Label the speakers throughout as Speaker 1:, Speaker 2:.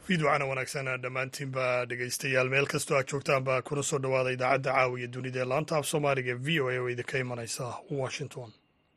Speaker 1: fiidwacana wanaagsan dhammaantiinba dhegaystayaal meel kastoo aad joogtaanba kuna soo dhowaada idaacadda caawiya dunida ee laanta af soomaaliga e v o a oo idinka imanaysa washington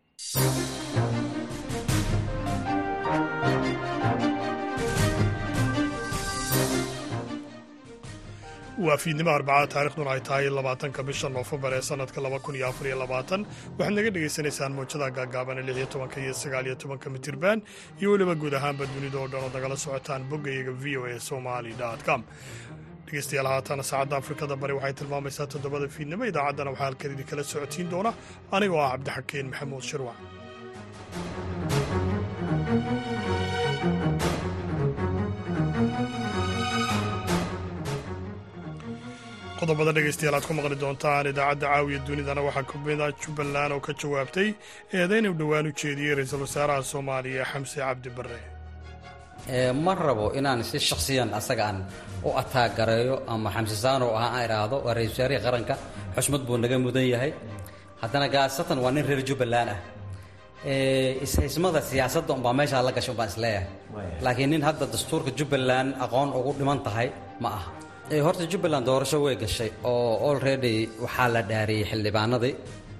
Speaker 1: waa fiidnimo arbacada taarikhduna ay tahay labaatanka bisha noofembar ee sanadka laba kun iyo afar iyo labaatan waxaad naga dhagaysanaysaan mawjada gaagaaban lix iyo tobanka iyo sagaal iyo tobanka mitirban iyo weliba guud ahaanba dunida oo dhan oo nagala socotaan boggayaga v o a somali com dhegeystayaal haatana saacadda afrikada bari waxay tilmaamaysaa toddobada fiidnimo idaacaddana waxaa halkan idinkala socotiin doona anigoo ah cabdixakeen maxamuud shirwac qodobada dhegaystayaal aad ku maqli doontaan idaacadda caawiya dunidana waxaa kamida jubbaland oo ka jawaabtay eedayn uu dhowaan u jeediyey ra-iisul wasaaraha soomaaliya xamse cabdi barre
Speaker 2: ma rabo inaan si shakhsiyan asaga aan u ataagareeyo ama xamsisaano ah aan idhaahdo waa ra-isul wasaarihii qaranka xushmad buu naga mudan yahay haddana gaasatan waa nin reer jubbaland ah ishaysmada siyaasadda unbaa meeshaa la gashay umbaan isleeyahay laakiin nin hadda dastuurka jubbaland aqoon ugu dhiman tahay ma aha horta jubbaland doorasho way gashay oo olready waxaa la dhaariyey xildhibaanadii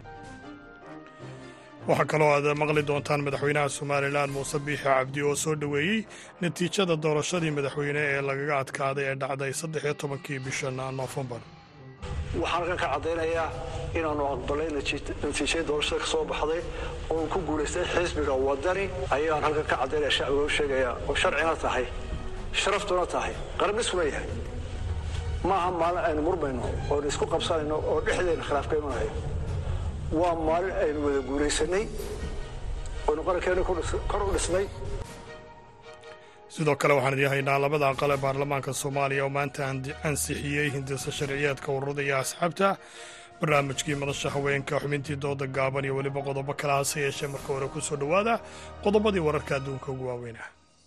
Speaker 1: waxaa kaloo aad maqli doontaan madaxweynaha somalilan muuse biixi cabdi oo soo dhoweeyey natiijada doorashadii madaxweyne ee lagaga adkaaday ee dhacday saddex iyo tobankii bishan noofembar
Speaker 3: waxaan halkan ka caddaynayaa inaannu aqbalay natiijadii doorashada ka soo baxday oo uu ku guulaystay xisbiga waddani ayaan halkan ka caddaynaya shacbiga u sheegaya oo sharcina tahay sharaftuna tahay qarabisuna yahay maaha maalin aynu murmayno oonu isku qabsanayno oo dhexdeena khilaaf ka imanayo waa maalin aynu wada guulaysanay oynu qarankeena kor u dhisnay
Speaker 1: sidoo kale waxaan idiin haynaa labada aqal ee baarlamaanka soomaaliya oo maanta ansixiyey hindisa sharciyeedka ururada iyo asxaabta barnaamijkii madasha haweenka xubintii dooda gaaban iyo weliba qodobo kale hase yeeshee marka hore ku soo dhowaada qodobadii wararka adduunka ugu waaweynah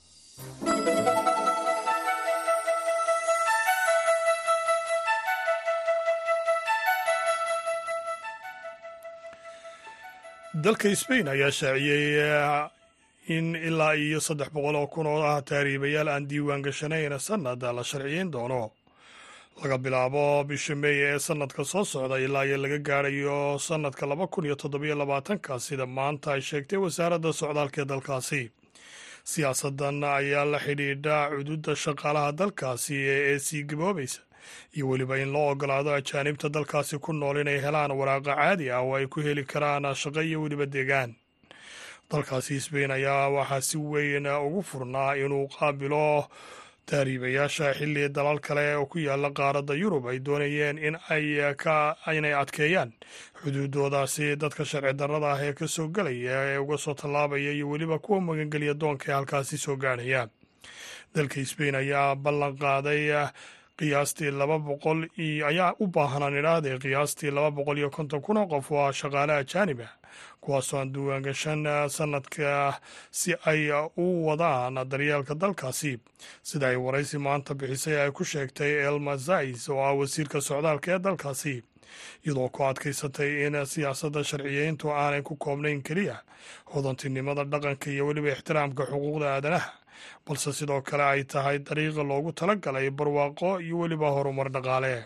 Speaker 1: dalka sbain ayaa shaaciyey in ilaa iyo saddex boqol oo kun oo ah taariibayaal aan diiwaan gashanayn sanad la sharciyeyn doono laga bilaabo bisha meey ee sanadka soo socda ilaa iyo laga gaarayo sanadka laba kun iyo toddobiyo labaatanka sida maanta ay sheegtay wasaaradda socdaalka ee dalkaasi siyaasadan ayaa la xidhiidha cududa shaqaalaha dalkaasi ee sii gaboobaysa iyo weliba in loo ogolaado ajaanibta dalkaasi ku nool inay helaan waraaqa caadi ah oo ay ku heli karaan shaqo iyo weliba deegaan dalkaasi sbain ayaa waxaa si weyn ugu furnaa inuu qaabilo taariibayaasha xilli dalal kale oo ku yaala qaaradda yurub ay doonayeen in inay adkeeyaan xuduudoodaasi dadka sharci darrada ah ee ka soo gelaya ee uga soo tallaabaya iyo weliba kuwa magangelya doonka ee halkaasi soo gaadhaya dalka sbain ayaa ballan qaaday qiyaastii laba boqol ayaa u baahanaan idhaahdee qiyaastii laba boqol iyo konton kun oo qof waa shaqaale ajaanib ah kuwaasoo aan duwaangashan sanadka si ay u wadaan daryeelka dalkaasi sida ay waraysi maanta bixisay ay ku sheegtay elma zais oo ah wasiirka socdaalka ee dalkaasi iyadoo ku adkaysatay in siyaasadda sharciyeyntu aanay ku koobnayn keliya hodantinimada dhaqanka iyo weliba ixtiraamka xuquuqda aadanaha balse sidoo kale ay tahay dariiqa loogu talagalay barwaaqo iyo weliba horumar dhaqaale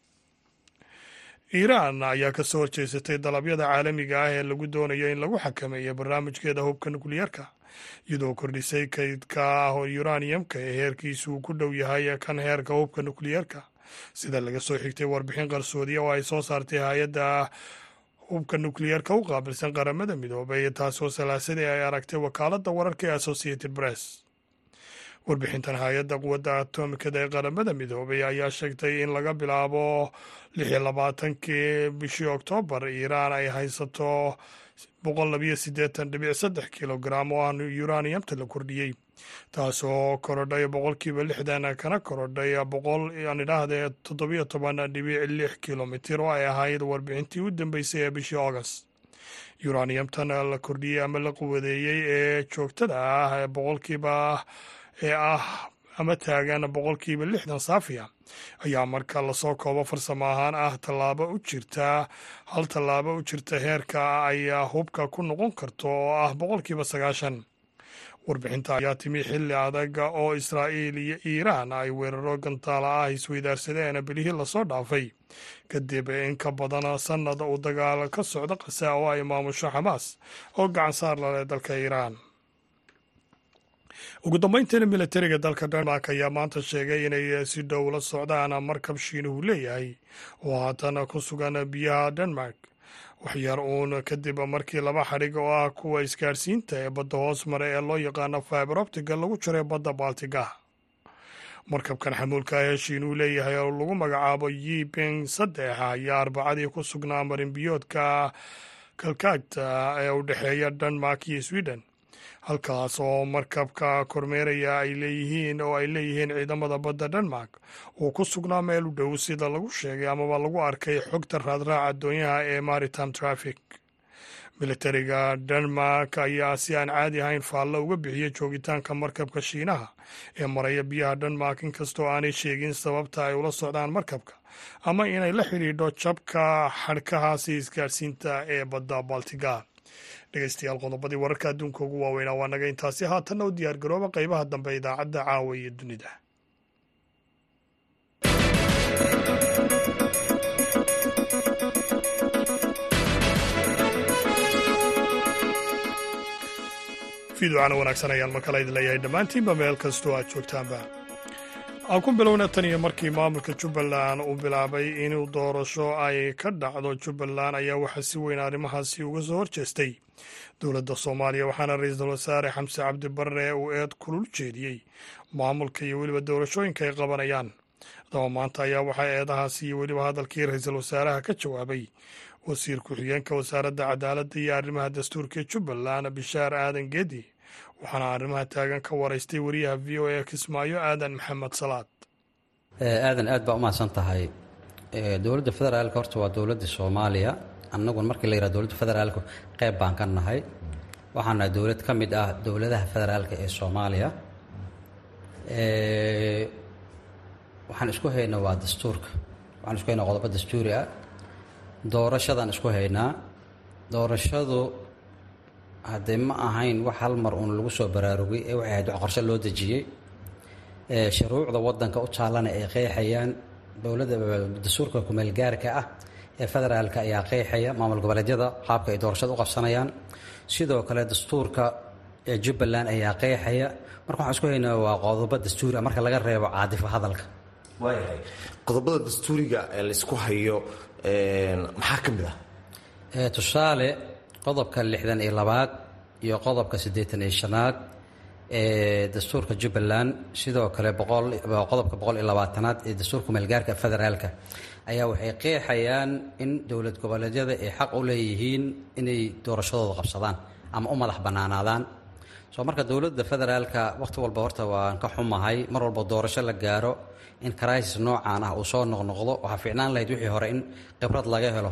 Speaker 1: iiraan ayaa ka soo horjeysatay dalabyada caalamiga ah ee lagu doonayo in lagu xakameeyo barnaamijkeeda hubka nukliyeerka iyadoo kordhisay kaydka yuraniyamka ee heerkiisu ku dhow yahay kan heerka hubka nukliyeerka sida laga soo xigtay warbixin qarsoodiya oo ay soo saartay hay-adda hubka nukliyeerka u qaabilsan qaramada midoobay taasoo salaasadii ay aragtay wakaaladda wararka ee associated press warbixintan hay-adda quwadda atomikada ee qaramada midoobay ayaa sheegtay in laga bilaabo lix iyo labaatankii bishii oktoobar iiraan ay haysato boqol labiyo siddeetan dhibic saddex kilogram oo aan yuraniyamta la kordhiyey taasoo korodhay boqolkiiba lixdan kana korodhay boqol aan idhaahdee toddobiyo toban dhibic lix kilomitir oo ay ahayd warbixintii u dambeysay ee bishii august yuraniyamtan la kordhiyey ama la quwadeeyey ee joogtada ah ee boqolkiiba ee ah ama taagan boqolkiiba lixdan saafiya ayaa marka lasoo koobo farsamo ahaan ah tallaabo u jirta hal tallaabo u jirta heerka ay hubka ku noqon karto oo ah boqolkiiba sagaashan warbixinta ayaa timi xilli adag oo israa'iil iyo iiraan ay weeraro gantaala ah isweydaarsadeen bilihii lasoo dhaafay kadib in ka badan sannad uu dagaal ka socdo qasa oo ay maamusho xamaas oo gacan saar laleh dalka iiraan ugu dambeyntiina militariga dalka denmark ayaa maanta sheegay inay si dhow la socdaan markab shiinuhu leeyahay oo haatan ku sugan biyaha denmark waxyar uun kadib markii laba xadhig oo ah kuwa isgaadhsiinta ee badda hoos mare ee loo yaqaano fiber optiga lagu jiray badda baltiga markabkan xamuulka ah ee shiinuhu leeyahay oo lagu magacaabo yiping saddex ayaa arbacadii ku sugnaa marinbiyoodka kalkaagta ee u dhexeeya denmark iyo sweden halkaas oo markabka kormeeraya ay leeyihiin oo ay leeyihiin ciidamada badda denmark uu ku sugnaa meel u dhow sida lagu sheegay amaba lagu arkay xogta raadraaca doonyaha ee maritime traffic militariga denmark ayaa si aan caadi ahayn faallo uga bixiyey joogitaanka markabka shiinaha ee maraya biyaha denmark inkastoo aanay sheegin sababta ay ula socdaan markabka ama inay la xidhiidho jabka xadhkahaasi isgaadhsiinta ee badda baltiga dhegeystayaal qodobadii wararka adduunka ugu waaweynaa waa naga intaasi haatanna u diyaar garooba qeybaha dambe idaacadda caawa iyo dunida fiiducana wanaagsan ayaan markale idin leeyahay dhammaantiinba meel kastoo aad joogtaanba aan ku bilowna tan iyo markii maamulka jubbaland uu bilaabay inuu doorasho ay ka dhacdo jubbaland ayaa waxaa si weyn arrimahaasi uga soo horjeestay dowladda soomaaliya waxaana ra-iisul wasaare xamse cabdi barre uu eed kulul jeediyey maamulka iyo weliba doorashooyinka ay qabanayaan haddaba maanta ayaa waxaa eedahaasi iyo weliba hadalkii ra-iisul wasaaraha ka jawaabay wasiir ku-xigeenka wasaaradda cadaaladda iyo arrimaha dastuurka ee jubbaland bishaar aadan geedi waxaana arrimaha taagan ka waraystay wariyaha v o a kismaayo aadan maxamed salaad
Speaker 2: aadan aad baa umahadsan tahay dowladda federaalka horta waa dowladda soomaaliya annaguna markii la yidhaha dowladda federaalka qayb baan ka nahay waxaana dowlad ka mid ah dowladaha federaalka ee soomaaliya waxaan isku haynaa waa dastuurka waxaan isku haynaa qodobo dastuuri ah doorashadaan isku haynaa doorashadu haddee ma ahayn wax hal mar uun lagu soo baraarugay ee waxay ahayd wax qorshe loo dejiyey shuruucda waddanka u taallana ay qeexayaan dowladda dastuurka kumeelgaarka ah ee federaalka ayaa qeexaya maamul goboleedyada qaabka ay doorashada u qabsanayaan sidoo kale dastuurka ee jubbaland ayaa qeexaya marka waxaan isku haynaa waa qodobo dastuuri ah marka laga reebo caadifo hadalka
Speaker 4: waayahay qodobada dastuuriga ee laysku hayo maxaa ka mid ah
Speaker 2: tusaale qodobka lixdan iyo labaad iyo qodobka siddeetan iyo shanaad ee dastuurka jubbaland sidoo kale qodobka boqol iyo labaatanaad ee dastuurka meelgaarka federaalka ayaa waxay qeexayaan in dowlad goboleedyada ay xaq u leeyihiin inay doorashadooda qabsadaan ama u madax bannaanaadaan soo marka dowladda federaalka wakhti walba horta waan ka xumahay mar walba doorasho la gaaro in crisis noocaan ah uu soo noqnoqdo waxaa fiicnaan lahayd wixii hore in khibrad laga helo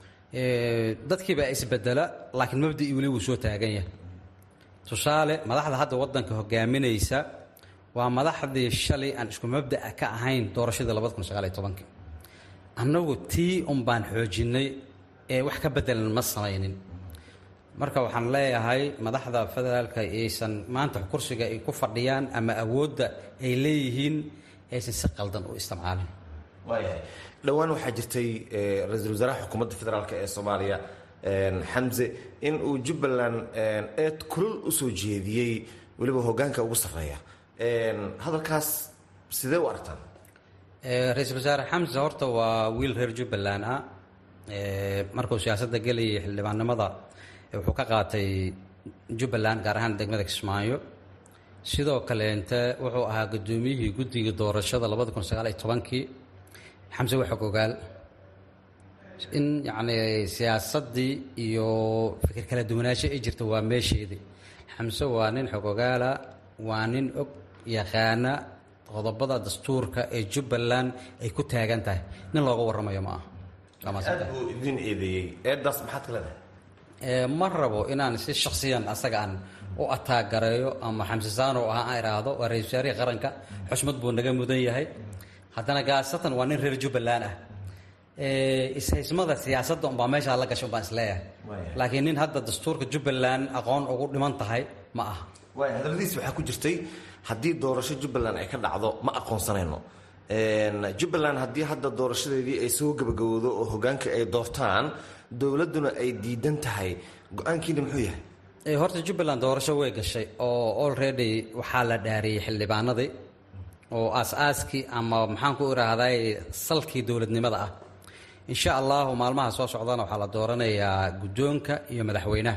Speaker 2: dadkiibaa isbedela laakiin mabdii weli wuu soo taagan yahay tusaale madaxda hadda waddanka hogaaminaysa waa madaxdii shalay aan isku mabda'a ka ahayn doorashadii labada kun sagaal iyo tobankii annagu tii un baan xoojinnay ee wax ka bedelan ma samaynin marka waxaan leeyahay madaxda federaalka aysan maanta kursiga ay ku fadhiyaan ama awoodda ay leeyihiin aysan si qaldan u isticmaalin
Speaker 4: waayahay dhowaan waxaa jirtay ra-iisul wasaaraha xukuumadda federaalk ee soomaaliya xamse in uu jubbaland eed kulul u soo jeediyey weliba hoggaanka ugu sarreeya hadalkaas sidee u aragtaan
Speaker 2: ra-iisul wasaare xamse horta waa wiil reer jubbaland ah markuu siyaasadda gelayay xildhibaannimada wuxuu ka qaatay jubbaland gaar ahaan degmada kismaayo sidoo kaleente wuxuu ahaa guddoomiyihii guddiga doorashada labada kun sagaal iyo tobankii xamse waa xog ogaal in yacni siyaasaddii iyo fikir kala duwanaansho ay jirta waa meesheedii xamse waa nin xog ogaala waa nin og yaqaana qodobada dastuurka ee jubbaland ay ku taagan tahay nin looga warramayo ma aha
Speaker 4: aad buu idin eedeeyey eeddaas maxaad ka leedahay
Speaker 2: ma rabo inaan si shaksiyan asaga aan u ataagareeyo ama xamsisaano ahaa aan idhaahdo waa ra-isul wasaarihii qaranka xushmad buu naga mudan yahay haddana gaasatan waa nin reer jubbaland ah ishaysmada siyaasadda unbaa meeshaa la gashay umbaan isleeyahay laakiin nin hadda dastuurka jubbaland aqoon ugu dhiman tahay ma aha
Speaker 4: waay hadalladiis waxaa ku jirtay haddii doorasho jubbaland ay ka dhacdo ma aqoonsanayno jubbaland haddii hadda doorashadeedii ay soo gabagabowdo oo hogaanka ay doortaan dowladduna ay diidan tahay go-aankiina muxuu yahay
Speaker 2: horta jubbaland doorasho way gashay oo olready waxaa la dhaariyey xildhibaanadii oo aas-aaskii ama maxaan ku idhaahday salkii dowladnimada ah insha allahu maalmaha soo socdana waxaa la dooranayaa guddoonka iyo madaxweynaha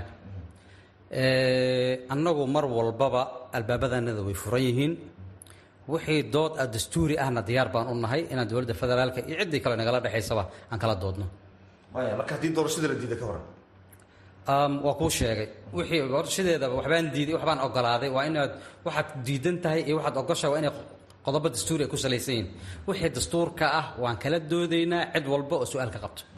Speaker 2: annagu mar walbaba albaabadanada way furan yihiin wixii dood ah dastuuri ahna diyaar baan u nahay inaan dowladda federaalka iyo ciddii kale nagala dhexaysaba aan kala doodno
Speaker 4: marka haddii doorashada la diida ka waran
Speaker 2: waa kuu sheegay wixii doorashadeedaba waxbaan diiday waxbaan ogolaaday waa inaad waxaad diidan tahay iyo waxaad ogoshahay waa inay qodobo dastuuri ay ku salaysan yihiin wixii dastuurka ah waan kala doodaynaa cid walba oo su-aal ka qabto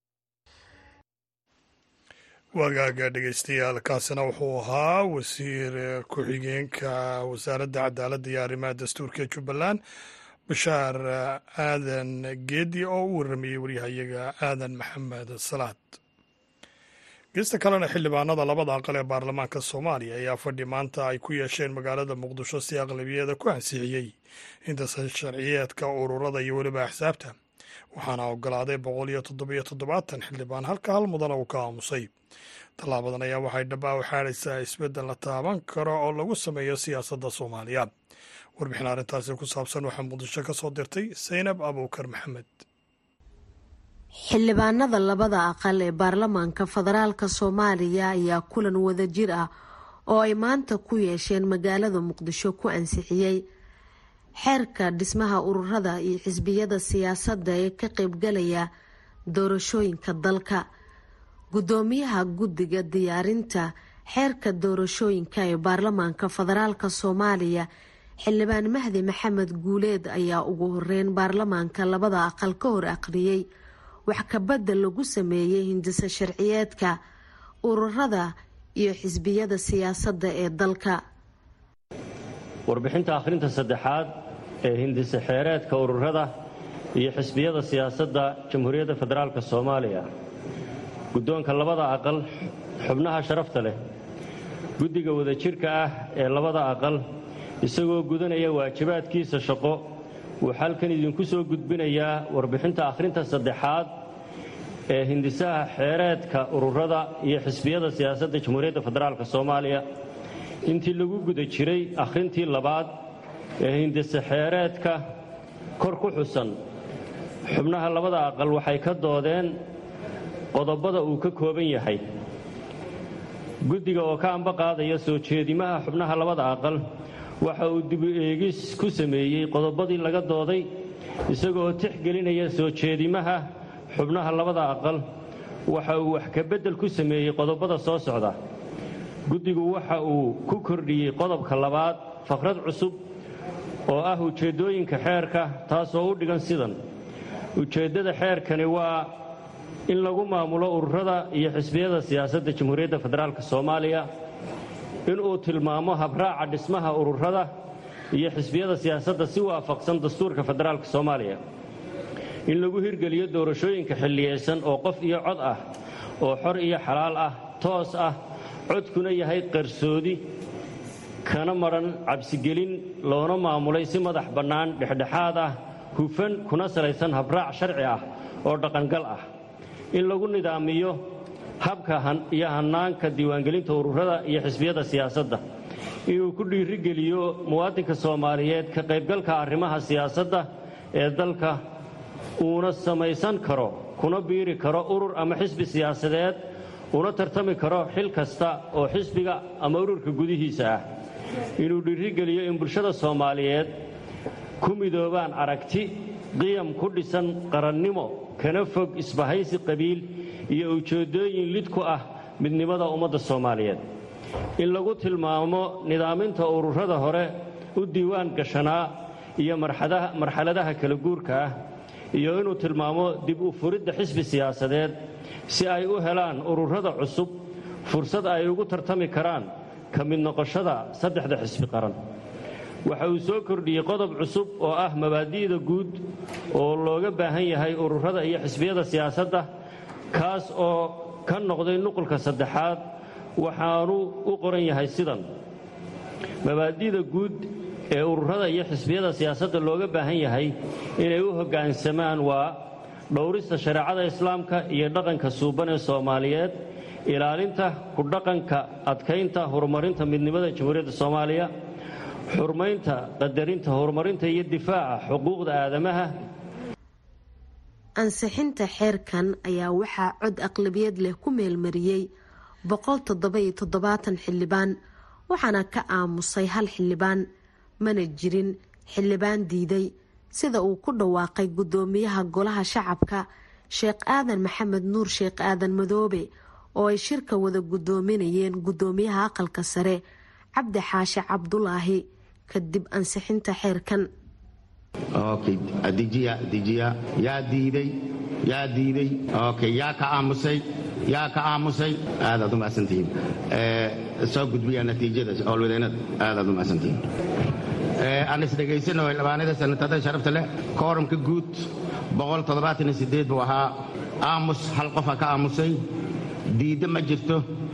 Speaker 1: wagaaga dhegeystayaal kaasina wuxuu ahaa wasiir ku-xigeenka wasaaradda cadaaladda iyo arrimaha dastuurka ee jubbaland bashaar aadan geedi oo u waramayey waryahayaga aadan maxamed salaad geesta kalena xildhibaanada labada aqal ee baarlamaanka soomaaliya ayaa fadhi maanta ay ku yeesheen magaalada muqdisho si aqlabiyada ku ansixiyey intasan sharciyeedka ururada iyo weliba axsaabta waxaana ogolaaday boqol iyo toddobiyo toddobaatan xildhibaan halka hal mudana uu ka aamusay tallaabadan ayaa waxay dhabbaa u xaadhaysaa isbeddel la taaban karo oo lagu sameeyo siyaasadda soomaaliya warbixin arrintaasi ku saabsan waxaa muqdisho ka soo dirtay saynab abuukar maxamed
Speaker 5: xildhibaanada labada aqal ee baarlamaanka federaalka soomaaliya ayaa kulan wadajir ah oo ay maanta ku yeesheen magaalada muqdisho ku ansixiyey xeerka dhismaha ururada iyo xisbiyada siyaasadda ee ka qeybgalaya doorashooyinka dalka gudoomiyaha guddiga diyaarinta xeerka doorashooyinka ee baarlamaanka federaalka soomaaliya xildhibaan mahdi maxamed guuleed ayaa ugu horeyn baarlamaanka labada aqal ka hor aqriyey wax kabadel lagu sameeyey hindisa sharciyeedka ururada iyo xisbiyada siyaasadda ee dalka
Speaker 6: warbixinta akhrinta saddexaad ee hindise xeereedka ururada iyo xisbiyada siyaasadda jamhuuriyadda federaalk soomaaliya guddoonka labada aqal xubnaha sharafta leh guddiga wadajirka ah ee labada aqal isagoo gudanaya waajibaadkiisa shaqo wuu xalkan idinku soo gudbinayaa warbixinta akhrinta saddexaad ee hindisaha xeereedka ururada iyo xisbiyada siyaasadda jamhuuriyadda federaalk soomaaliya intii lagu guda jiray akhrintii labaad ee hindise xeereedka kor ku xusan xubnaha labada aqal waxay ka doodeen qodobada uu ka kooban yahay guddiga oo ka amba qaadaya soo jeedimaha xubnaha labada aqal waxa uu dibu eegis ku sameeyey qodobadii laga dooday isagoo tixgelinaya soo jeedimaha xubnaha labada aqal waxa uu wax kabeddel ku sameeyey qodobada soo socda guddigu waxa uu ku kordhiyey qodobka labaad fakrad cusub oo ah ujeeddooyinka xeerka taasoo u dhigan sidan ujeeddada xeerkani waa in lagu maamulo ururada iyo xisbiyada siyaasadda jamhuuriyadda federaalk soomaaliya inuu tilmaamo habraaca dhismaha ururada iyo xisbiyada siyaasadda si waafaqsan dastuurka federaalk soomaaliya in lagu hirgeliyo doorashooyinka xilliyeysan oo qof iyo cod ah oo xor iyo xalaal ah toos ah codkuna yahay qarsoodi kana madhan cabsigelin loona maamulay si madax bannaan dhexdhexaad ah hufan kuna salaysan habraac sharci ah oo dhaqangal ah in lagu nidaamiyo habka iyo hannaanka diiwaangelinta ururada iyo xisbiyada siyaasadda inuu ku dhiirigeliyo muwaadinka soomaaliyeed ka qaybgalka arrimaha siyaasadda ee dalka uuna samaysan karo kuna biiri karo urur ama xisbi siyaasadeed una tartami karo xil kasta oo xisbiga ama ururka gudihiisa ah inuu dhiirigeliyo in bulshada soomaaliyeed ku midoobaan aragti qiyam ku dhisan qarannimo kana fog isbahaysi qabiil iyo ujeeddooyin lid ku ah midnimada ummadda soomaaliyeed in lagu tilmaamo nidaaminta ururada hore u diiwaan gashanaa iyo marxaladaha kala guurka ah iyo inuu tilmaamo dib u furidda xisbi siyaasadeed si ay u helaan ururada cusub fursad ay ugu tartami karaan ka mid noqoshada saddexda xisbi qaran waxa uu soo kordhiyey qodob cusub oo ah mabaadi'da guud oo looga baahan yahay ururada iyo xisbiyada siyaasadda kaas oo ka noqday nuqulka saddexaad waxaanu u qoran yahay sidan mabaadi'da guud ee ururada iyo xisbiyada siyaasadda looga baahan yahay inay u hoggaansamaan waa dhowrista shareecada islaamka iyo dhaqanka suuban ee soomaaliyeed ilaalinta ku dhaqanka adkaynta horumarinta midnimada jamhuuriyadda soomaaliya xurmaynta qadarinta horumarinta iyo difaaca xuquuqda aadamaha
Speaker 5: ansixinta xeerkan ayaa waxaa cod aqlabiyad leh ku meelmariyey boqol toddoba-iyo toddobaatan xildhibaan waxaana ka aamusay hal xildhibaan mana jirin xildhibaan diiday sida uu ku dhawaaqay guddoomiyaha golaha shacabka sheekh aadan maxamed nuur sheekh aadan madoobe oo ay shirka wada guddoominayeen guddoomiyaha aqalka sare cabdi xaashe cabdulaahi kadib ansixinta xeerkan
Speaker 7: yaa diiday yaa diiday yaa ka aamusay yaa ka aamusay aadaad u mahadsantihiin soo gudbiyaa natiijada howlwadeennada aadaad u mahadsantihiin aan isdhegaysano xildhibaanada sanatada sharafta leh kooramka guud buu ahaa aamus hal qofa ka aamusay diidda ma jirto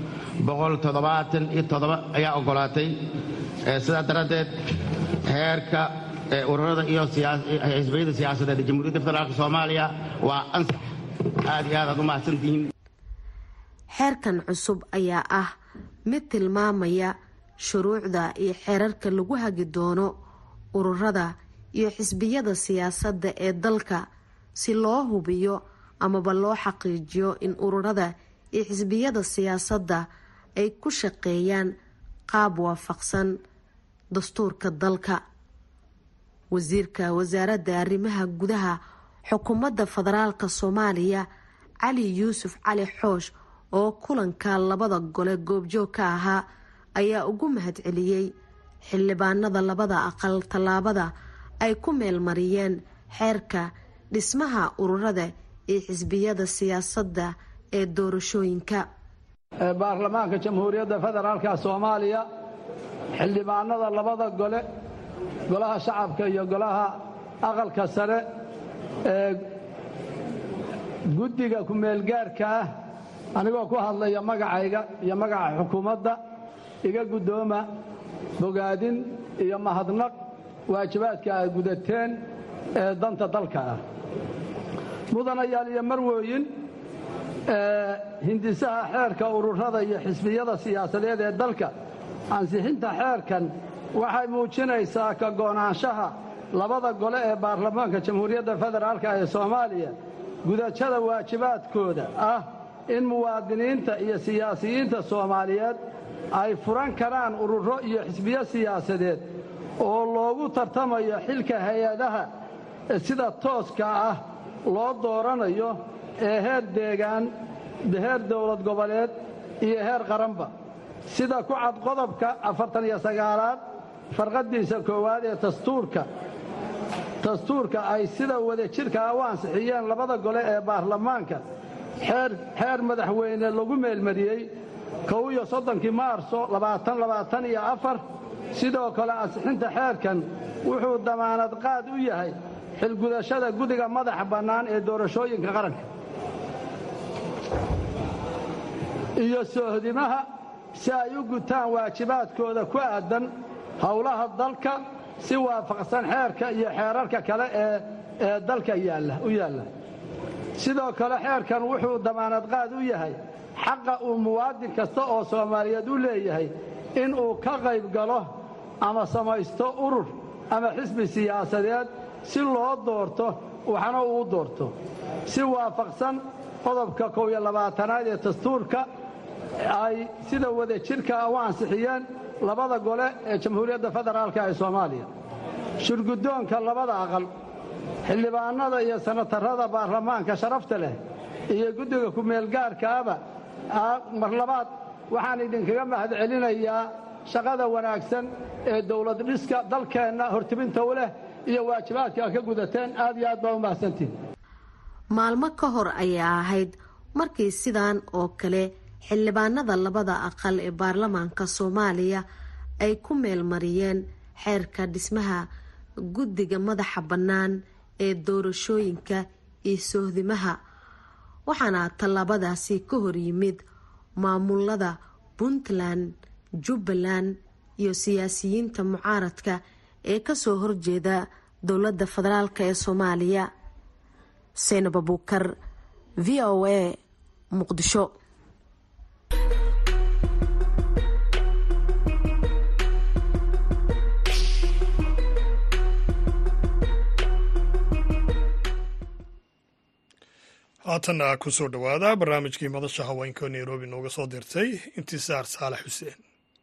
Speaker 7: ayaa oggolaatay sidaa daraaddeed heerka ururada iyo xisbiyada siyaasadeed ee jamhuuriyadda federaalk soomaaliya waa ansax aad iyo aad aad u mahadsantihiin
Speaker 5: xeerkan cusub ayaa ah mid tilmaamaya shuruucda iyo xeerarka lagu hagi doono ururada iyo xisbiyada siyaasadda ee dalka si loo hubiyo amaba loo xaqiijiyo in ururada iyo xisbiyada siyaasadda ay ku shaqeeyaan qaab waafaqsan dastuurka dalka wasiirka wasaaradda arrimaha gudaha xukuumadda federaalka soomaaliya cali yuusuf cali xoosh oo kulanka labada gole goobjoog ka ahaa ayaa ugu mahadceliyey xildhibaanada labada aqal tallaabada ay ku meelmariyeen xeerka dhismaha ururada iyo xisbiyada siyaasadda ee doorashooyinka
Speaker 8: baarlamaanka jamhuuriyadda federaalka soomaaliya xildhibaanada labada gole golaha shacabka iyo golaha aqalka sare ee guddiga ku-meelgaarka ah anigoo ku hadlaya magacayga iyo magaca xukuumadda iga guddooma bogaadin iyo mahadnaq waajibaadka ay gudateen ee danta dalka ah mudanayaal iyo marwooyin hindisaha xeerka ururada iyo xisbiyada siyaasadeed ee dalka ansixinta xeerkan waxay muujinaysaa ka go'naanshaha labada gole ee baarlamaanka jamhuuriyadda federaalka ee soomaaliya gudashada waajibaadkooda ah in muwaadiniinta iyo siyaasiyiinta soomaaliyeed ay furan karaan ururo iyo xisbiyo siyaasadeed oo loogu tartamayo xilka hay-adaha sida tooska ah loo dooranayo ee heer deegaan heer dowlad goboleed iyo heer qaranba sida ku cad qodobka afartan iyo sagaalaad farqadiisa koowaad ee dastuurka dastuurka ay sida wadajirkaa u ansixiyeen labada gole ee baarlamaanka xeer madaxweyne lagu meelmariyey kow iyo soddonkii maarso labaatan labaatan iyo afar sidoo kale ansixinta xeerkan wuxuu damaanad qaad u yahay xilgudashada guddiga madaxa bannaan ee doorashooyinka qaranka iyo soohdimaha si ay u gutaan waajibaadkooda ku aadan howlaha dalka si waafaqsan xeerka iyo xeerarka kale ee dalka u yaalla sidoo kale xeerkan wuxuu damaanad qaad u yahay xaqa uu muwaadin kasta oo soomaaliyeed u leeyahay in uu ka qayb galo ama samaysto urur ama xisbi siyaasadeed si loo doorto waxna uu doorto si waafaqsan qodobka kow iyo labaatanaad ee dastuurka ay sida wadajirka u ansixiyeen labada gole ee jamhuuriyadda federaalk ee soomaaliya shirguddoonka labada aqal xildhibaanada iyo sanatarada baarlamaanka sharafta leh iyo guddiga ku-meelgaarkaaba mar labaad waxaan idinkaga mahad celinayaa shaqada wanaagsan ee dowlad dhiska dalkeenna hortibinta u leh iyo waajibaadka a ka gudateen aad iyo aad baa u mahadsantihin
Speaker 5: maalmo ka hor ayaa ahayd markii sidaan oo kale xildhibaanada labada aqal ee baarlamaanka soomaaliya ay ku meelmariyeen xeerka dhismaha guddiga madaxa bannaan ee doorashooyinka iyo sohdimaha waxaana tallaabadaasi ka hor yimid maamulada puntland jubbaland iyo siyaasiyiinta mucaaradka ee kasoo horjeeda dowladda federaalk ee soomaaliya seynab abuukar v o a muqdisho
Speaker 1: haatanna kusoo dhowaada barnaamijkii madasha haweenka nairobi nooga soo dirtay intisaar saalax xuseen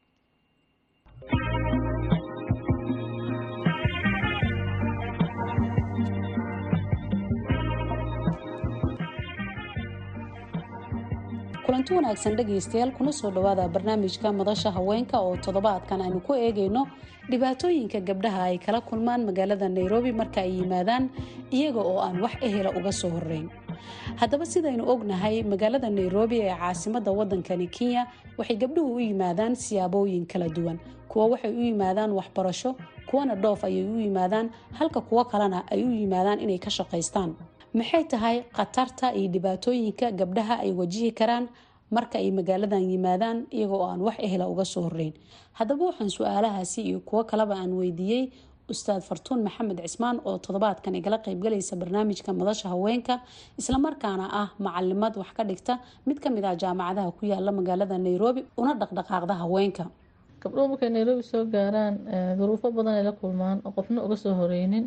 Speaker 9: kulanti wanaagsan dhegaystayaal kuna soo dhowaada barnaamijka madasha haweenka oo toddobaadkan aynu ku eegayno dhibaatooyinka gabdhaha ay kala kulmaan magaalada nairobi marka ay yimaadaan iyaga oo aan wax ehela uga soo horeyn haddaba sidaynu ognahay magaalada nairobi ee caasimada wadankani kenya waxay gabdhuhu u yimaadaan siyaabooyin kala duwan kuwa waxay u yimaadaan waxbarasho kuwana dhoof ayay u yimaadaan halka kuwo kalena ay u yimaadaan inay ka shaqaystaan maxay tahay khatarta iyo dhibaatooyinka gabdhaha ay wajihi karaan marka ay magaaladan yimaadaan iyaga oo aan wax ehla uga soo horeyn haddaba waxaan su-aalahaasi iyo kuwo kaleba aan weydiiyey ustaad fartuun maxamed cismaan oo toddobaadkan igala qeybgalaysa barnaamijka madasha haweenka islamarkaana ah macalimad wax ka dhigta mid kamid ah jaamacadaha ku yaala magaalada nairobi una dhaqdhaqaaqda haweenka
Speaker 10: gabdhuhu markay nairobi soo gaaraan duruufo badan ay la kulmaan oo qofna uga soo horeynin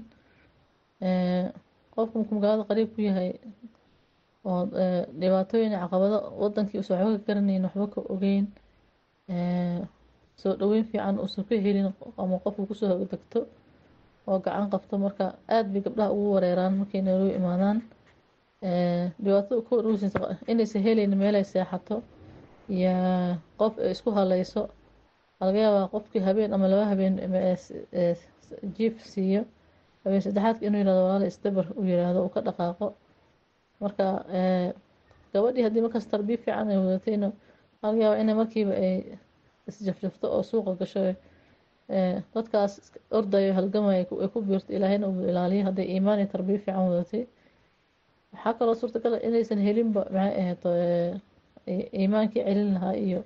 Speaker 10: qofku markuu magaalada qariib ku yahay oo dhibaatooyin caqabado wadankii usa waxba ka garanayn waxba ka ogeyn soo dhaweyn fiican uusan ka helin ama qofku kusoo hogdegto oo gacan qabto marka aada bay gabdhaha ugu wareeraan markay nairobi imaadaan dhibaatada ku dhowsaysa inaysan helayn meelay seexato iyo qof ay isku haleyso laga yaabaa qofkii habeen ama laba habeen jiif siiyo habeen saddexaadka inuu yirahdo walaala isdabar uu yiraahdo uu ka dhaqaaqo marka gabadhii haddii markaas tarbiya fiican ay wadatayna laga yaabaa inay markiiba ay isjafjafto oo suuqa gasho dadkaas ordayo halgamaya ay ku biirto ilaahayna uu ilaaliyo hadday iimaan iyo tarbiya fiican wadatay waxaa kaloo suurtagal inaysan helinba maxay ahayto iimaankii celin lahaa iyo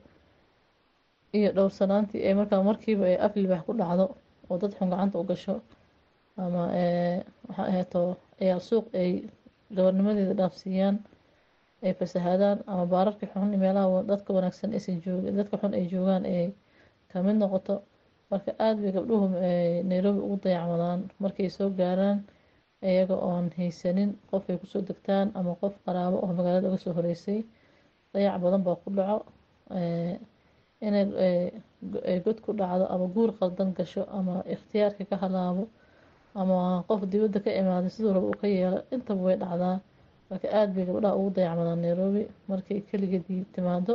Speaker 10: iyo dhowrsanaantii ee markaa markiiba ay aflibax ku dhacdo oo dad xun gacanta u gasho ama waxaa ahayto ciyaal suuq ay gabarnimadeeda dhaafsiiyaan ay fasahaadaan ama baararka xun meelaha dadka wanaagsan aysan joogin dadka xun ay joogaan ay kamid noqoto marka aada bay gabdhuhu nairobi ugu dayacmadaan markay soo gaaraan iyaga oon haysanin qof ay kusoo degtaan ama qof qaraabo oo magaalada uga soo horeysay dayac badan baa ku dhaco inay god ku dhacdo ama guur qaldan gasho ama ikhtiyaarka ka halaabo ama qof dibadda ka imaaday siduu raba uu ka yeelo intaba way dhacdaa marka aada bay gabdhaha ugu dayacmadaan nairobi markay keligeedii timaado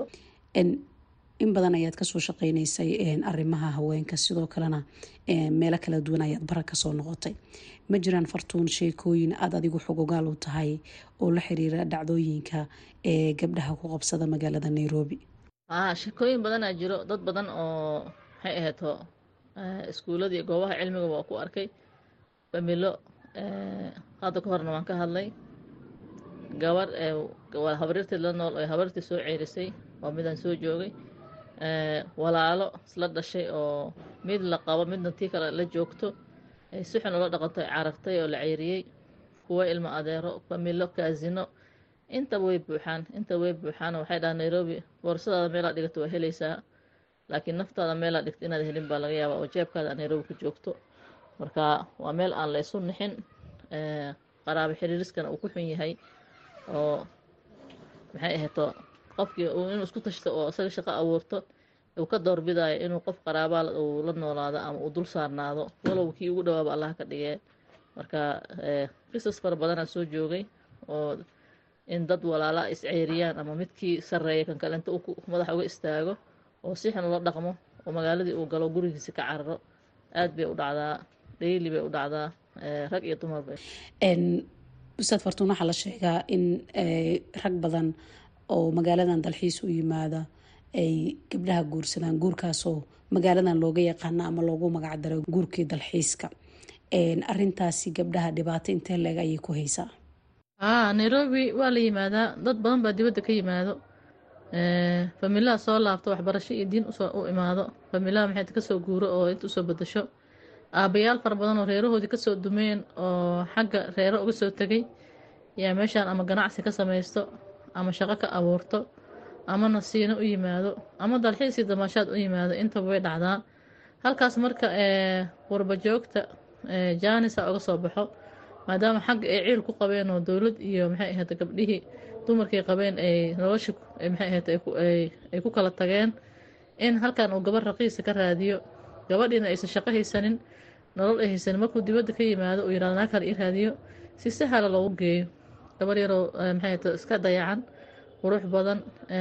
Speaker 9: in badan ayaad kasoo shaqeyneysay arimaha haweenka sidoo kalena meelo kala duwan ayaad bara kasoo noqotay ma jiraan fartuun sheekooyin aada adigu xogogaal u tahay oo la xiriira dhacdooyinka ee gabdhaha ku qabsada magaalada nairobi
Speaker 10: sheekooyin badanaa jiro dad badan oo maxay ahayto iskuuladii goobaha cilmiga waa ku arkay familo hadda ka horna waan ka hadlay gabar waa habaryarteed la nool oo habartii soo ceerisay waa midaan soo joogay walaalo isla dhashay oo mid la qabo midna tii kale la joogto si xun ula dhaqanto carartay oo la ceyriyey kuwa ilmo adeero familo kaasino intaba way buuxaan inta way buuxaan waxay dhahaan nairobi boorsadaada meelaa dhigato waa helaysaa laakiin naftaada meelaa dhigto inaad helin baa laga yaabaa oo jeebkaada nairobi ku joogto marka waa meel aan la isu nixin qaraabo xiriiriskana uu ku xun yahay oo maxay ahayto qofkii inuu isku tashto oo isaga shaqo abuurto uu ka doorbidayo inuu qof qaraabaa uu la noolaado ama uu dul saarnaado walow kii ugu dhawaaba allaha ka dhigee marka qisas fara badanaa soo joogay oo in dad walaala isceeriyaan ama midkii sarreeya kan kalenta madaxa uga istaago oo si xun ula dhaqmo oo magaaladii uu galo gurigiisi ka cararo aad bay u dhacdaa dhayli bay u dhacdaa rag iyo dumarba
Speaker 9: ustaad fartuun waxaa la sheegaa in rag badan oo magaaladan dalxiis u yimaada ay gabdhaha guursadaan guurkaasoo magaaladan looga yaqaana ama loogu magacdaro guurkii dalxiiska arintaasi gabdhaha dhibaato intee leeg ayay ku haysaa
Speaker 10: aa nairobi waa la yimaadaa dad badan baa dibadda ka yimaado familaha soo laabto waxbarasho iyo diin u imaado familaha maxay kasoo guuro oo inta usoo bedasho aabayaal fara badan oo reerahoodii kasoo dumeen oo xagga reero uga soo tegay yaa meeshaan ama ganacsi ka samaysto ama shaqo ka abuurto ama nasiino u yimaado ama dalxiisii damaashaad u yimaado intaba way dhacdaa halkaas marka qurba joogta jaanisa uga soo baxo maadaama xagga ay ciil ku qabeen oo dowlad iyo maxay ahayd gabdhihii dumarkii qabeen ay nolosha maxay ahayd ay ku kala tageen in halkan uu gabar raqiisa ka raadiyo gabadhiina aysan shaqo haysanin nolol ay haysanin markuu dibadda ka yimaado uu yidhahdo naa kale ii raadiyo si sahala loogu geeyo gabar yaroo maxay ahayd iska dayacan qurux badan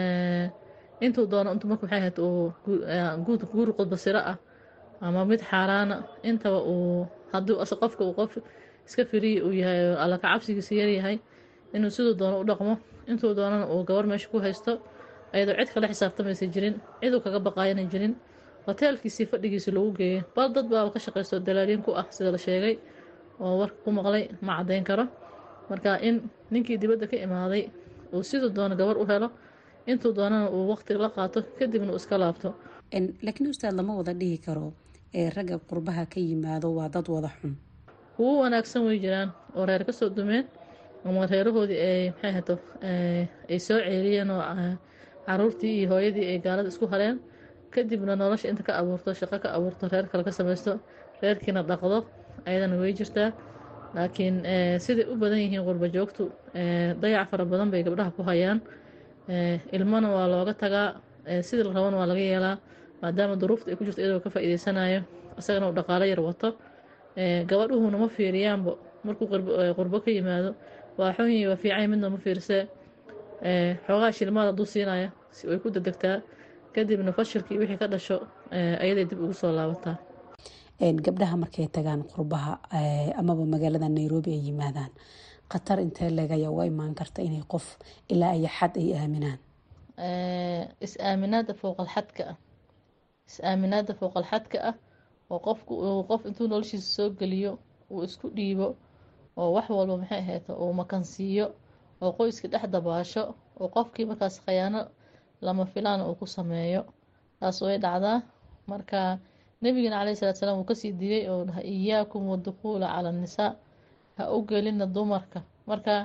Speaker 10: intuu doono intuu marka maxay ahayd uu guur qudbasiro ah ama mid xaaraana intaba uu hadduu qofka uu qof iska firiyi uu yahay alla ka cabsigiisa yaryahay inuu siduu doono u dhaqmo intuu doonana uu gabar meesha ku haysto ayadoo cid kala xisaabtamaysa jirin ciduu kaga baqaayana jirin hoteelkiisii fadhigiisi lagu geeyay bal dad baaba ka shaqaysto dalaaliin ku ah sida la sheegay oo warka ku maqlay ma caddayn karo marka in ninkii dibadda ka imaaday uu siduu doono gabar u helo intuu doonana uu waqti la qaato kadibna uu iska laabto
Speaker 9: laakiin ustaad lama wada dhihi karo ee ragga qurbaha ka yimaado waa dad wada xun
Speaker 10: kuwo wanaagsan way jiraan oo reer kasoo dumeen ama reerahoodii ay maxay hato ay soo ceeliyeen oo caruurtii iyo hooyadii ay gaalada isku hareen kadibna nolosha inta ka abuurto shaqo ka abuurto reer kale ka samaysto reerkiina dhaqdo ayadana way jirtaa laakiin siday u badan yihiin qurba joogtu dayac fara badan bay gabdhaha ku hayaan ilmona waa looga tagaa sidii la rabana waa laga yeelaa maadaama duruufta ay ku jirto iyadoo ka faa'iideysanayo isagana uu dhaqaalo yar wato gabadhuhuna ma fiiriyaanba markuu qurbo ka yimaado waa xunyi waa fiicanya midna ma fiirsee xoogaa shilmaad hadduu siinaya way ku dedegtaa kadibna fashilkii wixii ka dhasho ayaday dib ugu soo laabataa
Speaker 9: gabdhaha markay tagaan qurbaha amaba magaalada nairobi ay yimaadaan khatar intee leeg ayaa uga imaan karta inay qof ilaa ay xad ay aaminaan
Speaker 10: is-aaminaada fowqalxadka ah is-aaminaada fowqalxadka ah oo qofku uu qof intuu noloshiisa soo geliyo uu isku dhiibo oo wax walba maxay ahayd uu makansiiyo oo qoyska dhex dabaasho oo qofkii markaas khayaano lama filaan uu ku sameeyo taas way dhacdaa marka nebigana caleyhi salatu salaam uu kasii digay oo dhahay iyaakum wadukhuula cala annisaa ha u gelina dumarka marka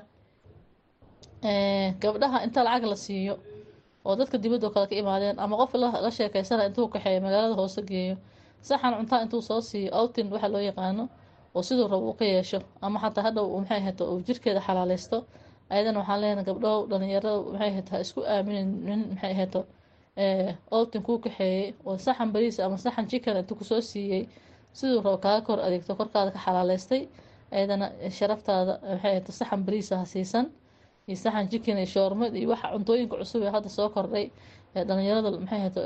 Speaker 10: gabdhaha inta lacag la siiyo oo dadka dibadoo kale ka imaadeen ama qof la sheekeysana intuu kaxeeyo magaalada hoose geeyo saxan cuntaa intuu soo siiyo outin waxa loo yaqaano oo siduu rabo uu ka yeesho ama xataa hadhow maxay ahayd uu jirkeeda xalaaleysto ayadana waxaan leenahay gabdhow dhalinyarada maxay ahayd ha isku aaminin nin maxay ahayd outin kuu kaxeeyey oo saxan bariis ama saxan chicken intuu kusoo siiyey siduu rabo kaaga kor adeegto korkaada ka xalaaleystay ayadana sharaftaada maxay ahayd saxan bariis ha siisan iyo saxan chicken iyo shoormad iyo waxa cuntooyinka cusub ee hadda soo kordhay ee dhalinyarada maxay ahayd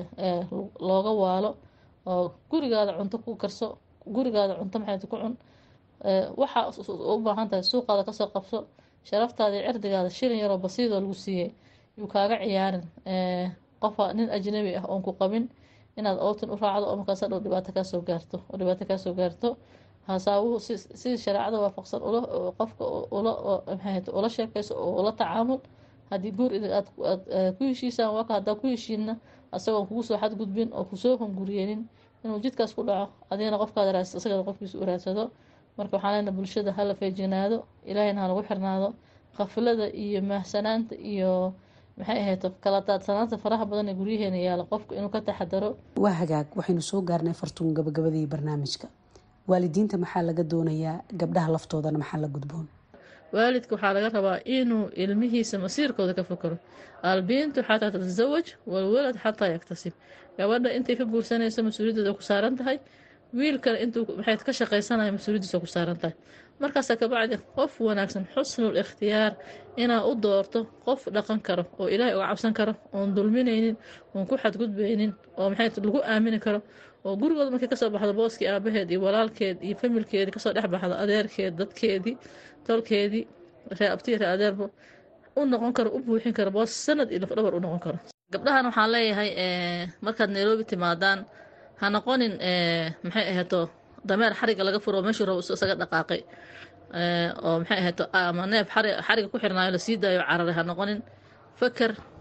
Speaker 10: looga waalo oo gurigaada cunto ku karso gurigaada cunto maxay ku cun waxa u baahan tahay suuqaada kasoo qabso sharaftaada iyo cirdigaada shilin yaroo basiidoo lagu siiyey yuu kaaga ciyaarin qofa nin ajnabi ah oon ku qabin inaad outin u raacdo oo markaas hadhow dhibaato kaasoo gaarto oo dhibaato kaasoo gaarto hasaawuhu sidii shareecada waafaqsan ula qofka ula maxay ula sheekayso oo ula tacaamul haddii guur aad ku heshiisaan waaka haddaa ku heshiinna asagoon kugu soo xadgudbin oo kusoo hunguriyeenin inuu jidkaas ku dhaco adigana qofkaada raas isagana qofkiisa u raadsado marka waxaan leenahay bulshada hala feejinaado ilaahayna ha lagu xirnaado khaflada iyo mahsanaanta iyo maxay ahayd kala daadsanaanta faraha badan ee guryaheena yaala qofku inuu ka taxadaro
Speaker 9: waa hagaag waxaynu soo gaarnay fartuun gabagabadii barnaamijka waalidiinta maxaa laga doonayaa gabdhaha laftoodana maxaa la gudboon
Speaker 10: waalidka waxaa laga rabaa inuu ilmihiisa masiirkooda ka fakaro albintu xataa tatasawaj walwalad xataa yaktasib gabadha intay ka guursanayso mas-uuliyaddeeda ku saaran tahay wiilkana intuu maxay ka shaqaysanayo mas-uuliyaddiisa ku saaran tahay markaasa kabacdi qof wanaagsan xusnul ikhtiyaar inaa u doorto qof dhaqan karo oo ilaahay uga cabsan karo oon dulminaynin oon ku xadgudbaynin oo maxay lagu aamini karo oo gurigooda markay kasoo baxdo booskii aabaheed iyo walaalkeed iyo familkeedii kasoo dhex baxdo adeerkeed dadkeedii tolkeedii ree abtiya ree adeerbo u noqon karo u buuxin karo boos sanad iyo lafdhabar u noqon karo gabdhahan waxaan leeyahay markaad nairobi timaadaan ha noqonin maxay ahayto dameer xariga laga furo meeshuu rabo isaga dhaqaaqay oo maxay ahayto ama neef xariga ku xirnaayo lasii daayo cararay ha noqonin faker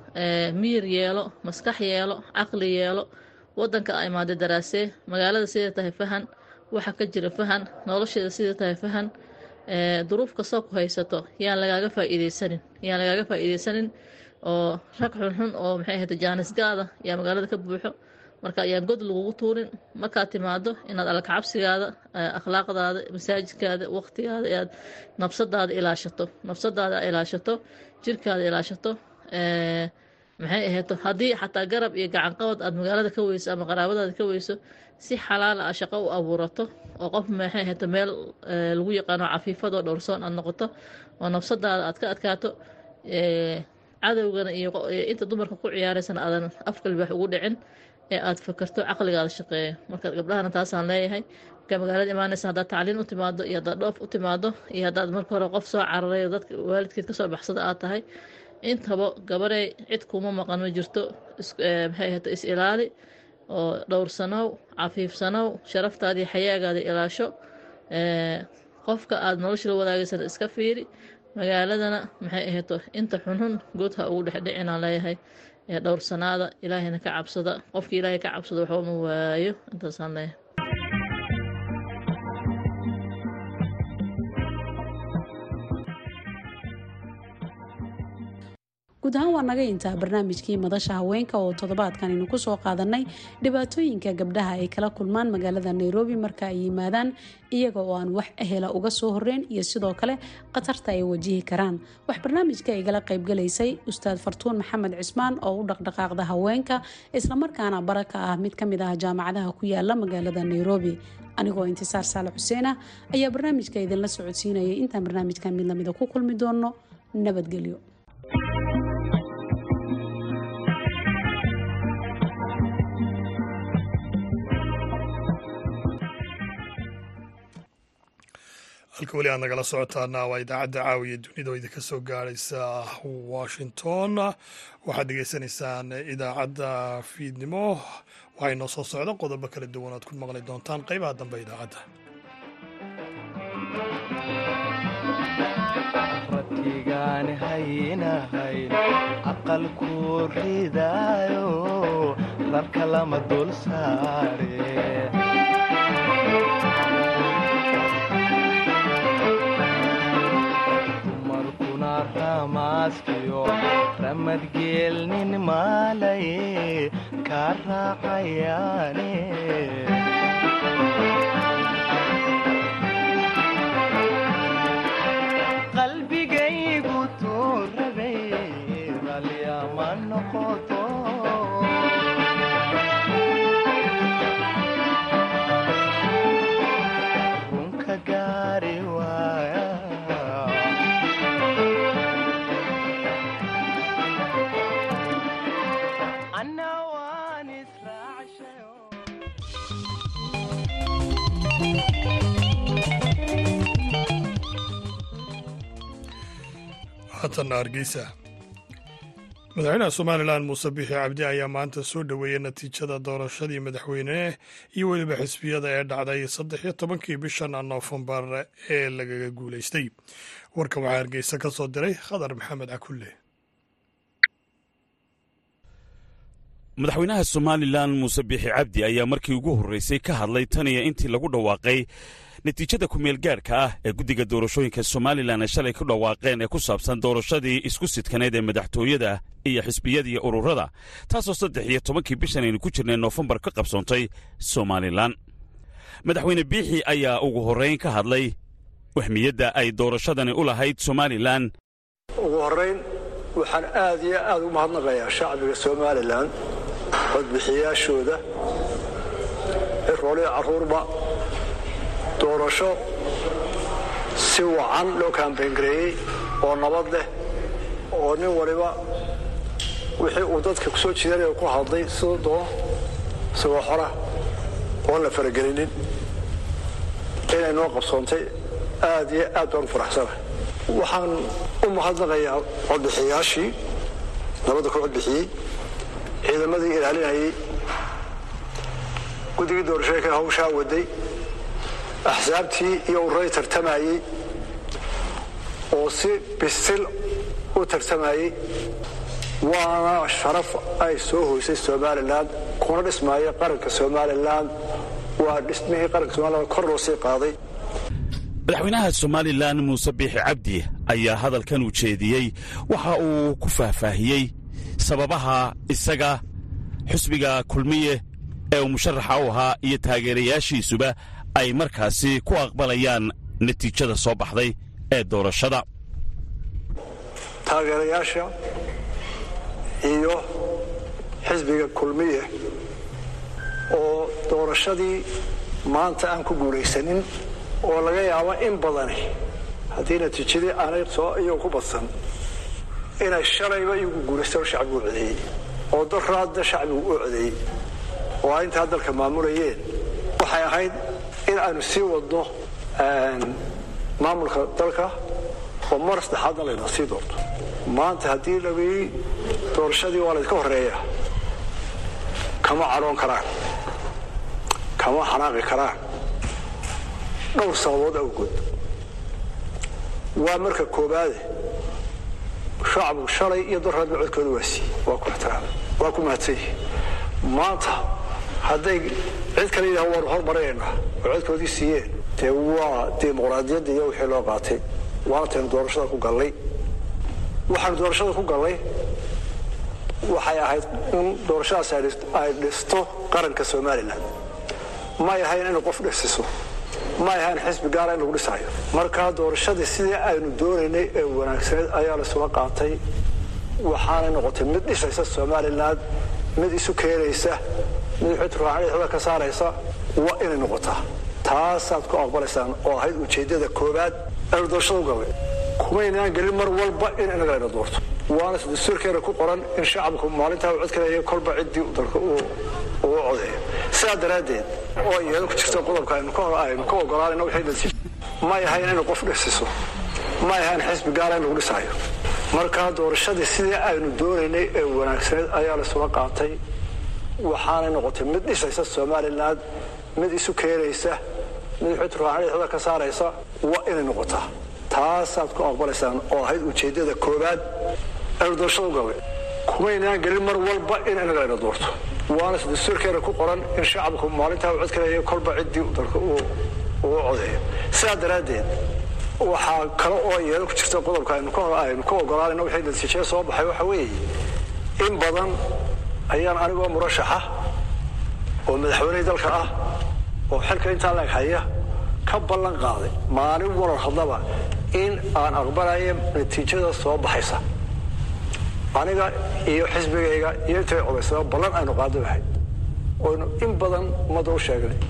Speaker 10: miyir yeelo maskax yeelo caqli yeelo wadanka a imaada daraasee magaalada sidai tahay fahan waxa ka jira fahan nolosheeda sidai tahay fahan duruuf kastoo ku haysato yaan lagaaga faa'iideysanin yaan lagaaga faa'iideysanin oo rag xunxun oo maxay ahayd jaanisgaada yaa magaalada ka buuxo marka ayaan god lagugu tuurin markaad timaado inaad alkacabsigaada akhlaaqdaada masaajidkaada waqtigaada aad nabsadaada ilaashato nabsadaada ilaashato jirkaada ilaashato maxay ahayto haddii xataa garab iyo gacanqabad aad magaalada ka weyso ama qaraabadaada ka weyso si xalaala a shaqo u abuurato oo qof maxay ahayto meel lagu yaqaano cafiifadoo dhowrsoon aad noqoto oo nabsadaada aad ka adkaato cadowgana iyo inta dumarka ku ciyaaraysana aadan afkalbaax ugu dhicin ee aad fakerto caqligaada shaqeeyo marka gabdhahana taasaan leeyahay markaa magaalada imaanaysa haddaad tacliin u timaado iyo haddaad dhoof u timaado iyo haddaad marka hore qof soo cararay oo dadka waalidkeed kasoo baxsada aad tahay intaba gabarey cid kuma maqan ma jirto maxay ahayta is ilaali oo dhowrsanow cafiifsanow sharaftaadii xayaagaada ilaasho qofka aada nolosha la wadaagaysana iska fiiri magaaladana maxay ahayto inta xunxun goodha ugu dhexdhicinaan leeyahay ee dhowrsanaada ilaahayna ka cabsada qofkii ilaahay ka cabsada waxba ma waayo intaasaan leeyahay
Speaker 9: guud ahaan waa naga intaa barnaamijkii madasha haweenka oo toddobaadkan aynu kusoo qaadanay dhibaatooyinka gabdhaha ay kala kulmaan magaalada nairobi marka ay yimaadaan iyaga oo aan wax ehela uga soo horeyn iyo sidoo kale khatarta ay wajihi karaan wax barnaamijka igala qaybgalaysay ustaad fartuun maxamed cismaan oo u dhaqdhaqaaqda haweenka islamarkaana bara ka ah mid kamid ah jaamacadaha ku yaala magaalada nairobi anigoo intisaar saale xuseen ah ayaa barnaamijka idinla socodsiinayay intaan barnaamijkan mid lamida ku kulmi doono nabadgelyo
Speaker 1: halka weli aad nagala socotaana waa idaacadda caawiya dunida oo idinka soo gaaraysa washington waxaad dhegeysanaysaan idaacadda fiidnimo waxay noo soo socda qodobo kala duwan aad ku maqli doontaan qeybaha dambe idaacadda
Speaker 11: ratigaan haynahayn aqalku ridaayo rarka lama dul saare dumarkuna ramaaskiyo ramadgeelnin maalaye kaa raacayaane qalbigaygu tuu rabay ralyama noqoto runka gaari waaya Anna waan israacshayo
Speaker 1: haatanna hargeysa madaxweynaha somalilan muuse bixi cabdi ayaa maanta soo dhoweeyey natiijada doorashadii madaxweyne iyo weliba xisbiyada ee dhacday saddex iyo tobankii bishan noofembar ee lagaga guuleystay warkan waxaa hargeysa ka soo diray khadar maxamed cakulle
Speaker 12: madaxweynaha somalilan muuse biixi cabdi ayaa markii ugu horreysay ka hadlay tan iyo intii lagu dhawaaqay natiijada kumeel gaadhka ah ee guddiga doorashooyinka somalilan ay shalay ku dhawaaqeen ee ku saabsan doorashadii isku sidkaneed ee madaxtooyada iyo xisbiyada iyo ururada taasoo saddex iyo tobankii bishan aynu ku jirnay noofembar ka qabsoontay somalilan madaxweyne biixi ayaa ugu horrayn ka hadlay wahmiyadda ay doorashadani u lahayd somalilan
Speaker 3: ugu horrayn waxaan aad iyo aad u mahadnaqayaa shacbiga somalilan codbixiyaashooda rooliyo carruurba doorasho si wacan loo kaambayngareeyey oo nabad leh oo nin waliba wixii uu dadka ku soo jiidanaya ku hadlay siduu doono isagoo xora oon la faragelinin inay noo qabsoontay aad iyo aad baan u faraxsanahay waxaan u mahadnaqayaa codbixiyaashii nabadda ku codbixiyey ciidamadii ilaalinayey guddigii doorashooyinka hawshaa waday axsaabtii iyo ururay tartamayey oo si bisil u tartamayey waana sharaf ay soo hoysay somalilan kuna dhismaayo qaranka somalilan waa dhismihii qaranka somalilan kor loo sii qaaday
Speaker 12: madaxweynaha somalilan muuse biixi cabdi ayaa hadalkan u jeediyey waxa uu ku faahfaahiyey sababaha isaga xusbiga kulmiye ee uu musharaxa u ahaa iyo taageerayaashiisuba ay markaasi ku aqbalayaan natiijada soo baxday ee doorashada
Speaker 3: taageerayaasha iyo xisbiga kulmiye oo doorashadii maanta aan ku guulaysanin oo laga yaabo in badani haddii natiijadii aanay soo iyagu ku badsan inay shalayba iyagu guulaystaan oo shacbigu u codeeyey oo daraadda shacbigu u codeeyey oo ay intaa dalka maamulayeen waxay ahayd in aanu sii wadno maamulka dalka oo mar saddexaadna layna sii doorto maanta haddii laii doorashadii waa laydka horeeya kama cadhoon karaan kama xanaaqi karaan dhowr sababood awgood waa marka koobaade shacbigu shalay iyo daraadba codkooda waa siiyey waa ku ixtiraamay waa ku mahadsanyihi maanta hadday cid kale yidhaha waanu hormarinaynaa oo codkoodii siiyeen dee waa dimuqraadiyadda iyo wixii loo qaatay waana taynu doorashada ku gallay waxaanu doorashada ku gallay waxay ahayd in doorashadaas ay dhisto qaranka somalilan may ahayn inay qof dhisiso may ahayn xisbi gaara in lagu dhisaayo markaa doorashadii sidii aynu doonaynay ee wanaagsaneed ayaa laysula qaatay waxaanay noqotay mid dhisaysa somalilan mid isu keenaysa mid xutraaxda ka saaraysa waa inay noqotaa taasaad ku aqbalaysaan oo ahayd ujeeddada koobaad aynu doorashada u gallay kumaynaan gelin mar walba in inaga layna doorto waana dastuurkeena ku qoran in shacabku maalintaa uu codkaleeya kolba ciddii dalka uu codeeyo sidaa daraaddeed oo iyada ku jirta qodobka aynu ka ogolaanayno wixii natiij may ahayn inay qof dhisiso may ahayn xisbi gaara in lagu dhisaayo markaa doorashadii sidii aynu doonaynay ee wanaagsaneed ayaa laysula qaatay waxaanay noqotay mid dhisaysa somalilan mid isu keenaysa mid xutraaxda ka saaraysa waa inay noqotaa taasaad ku aqbalaysaan oo ahayd ujeeddada koobaad aynu doorashada u gallay kumaynaan gelin mar walba in inaga layna doorto waana dastuurkeena ku qoran in shacabku maalintaa uu codkaleeya kolba ciddii dalka uu codeeyo sidaa daraaddeed waxaa kale oo iyada ku jirta qodobka aynu ka ogolaanayno wixii natiijada soo baxay waxa weeye in badan ayaan anigoo murashaxa oo madaxweynihii dalka ah oo xilka intaa leeg haya ka ballan qaaday maalin warar hadlaba in aan aqbalaya natiijada soo baxaysa aniga iyo xisbigayga iyo intay codaysaba ballan aynu qaado lahayd oynu in badan ummadda u sheegnay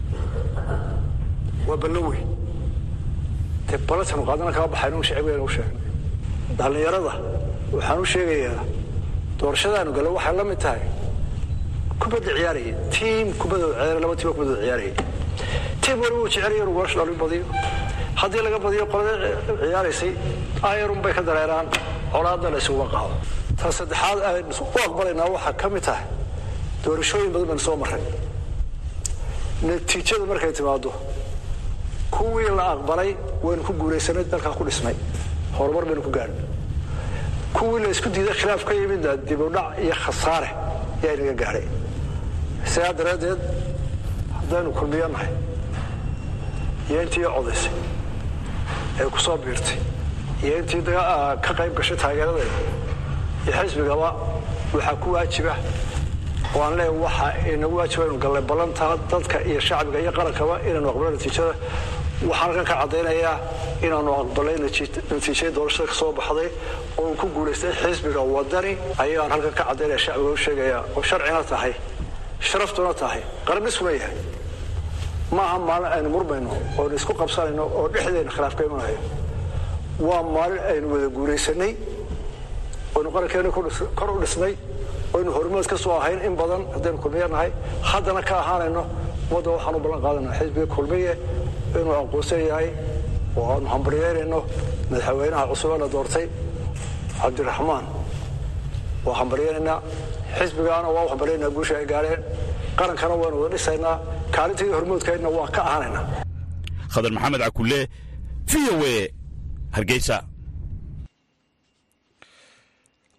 Speaker 3: waa ballan weyn dee ballantaynu qaadana kama baxayno shacibgeena u sheegnay dhallinyarada waxaan u sheegayaa doorashadaanu galo waxay la mid tahay kubadda ciyaaraya tiim kubadooda ciyaara laba tiima kubadooda ciyaaraya tiim waliba uu jecel inuu goolasha dhalin badiyo haddii laga badiyo qolada ciyaaraysay ayarun bay ka dareeraan colaadna la isuguba qaado tan saddexaad aynu u aqbalaynaa waxaa ka mid tahay doorashooyin badan baynu soo marray natiijada markay timaado kuwii la aqbalay waynu ku guulaysanay dalkaa ku dhisnay horumar baynu ku gaadhin kuwii la isku diiday khilaaf ka yimidna dibudhac iyo khasaare yaa inaga gaadhay sidaa daraaddeed haddaynu kulmiyo nahay iyo intii codaysay ee ku soo biirtay iyo intii ka qayb gashay taageeradeeda iyo xisbigaba waxaa ku waajiba oo aan leeya waxa inagu waajiba inu gallay ballantaa dadka iyo shacbiga iyo qarankaba inaanu aqbalo natiijada waxaan halkan ka caddaynayaa inaanu aqbalay natiijadii doorashada ka soo baxday oo uu ku guulaystay xisbiga wadani ayaan halkan ka caddaynaya shacbiga u sheegaya oo sharcina tahay sharaftuna tahay qarabdhisuna yahay ma aha maalin aynu murmayno oonu isku qabsanayno oo dhexdeena khilaaf ka imanayo waa maalin aynu wada guulaysanay oynu qarankeena kor u dhisnay oynu hormood ka soo ahayn in badan haddaynu kulmiye nahay haddana ka ahaanayno ummadda waxaan u ballan qaadanaa xisbiga kulmiye inuu aqoonsan yahay oo aanu hambaryeynayno madaxweynaha cusub ee la doortay cabdiraxmaan waa hambaryeynaynaa xisbigaana waa u hambaryeynaa guusha ay gaadheen qarankana waynu wada dhisaynaa kaalintaydii hormoodkaydna waa ka ahaanaynaa
Speaker 12: khadar maxamed cakulle v o e hargeysa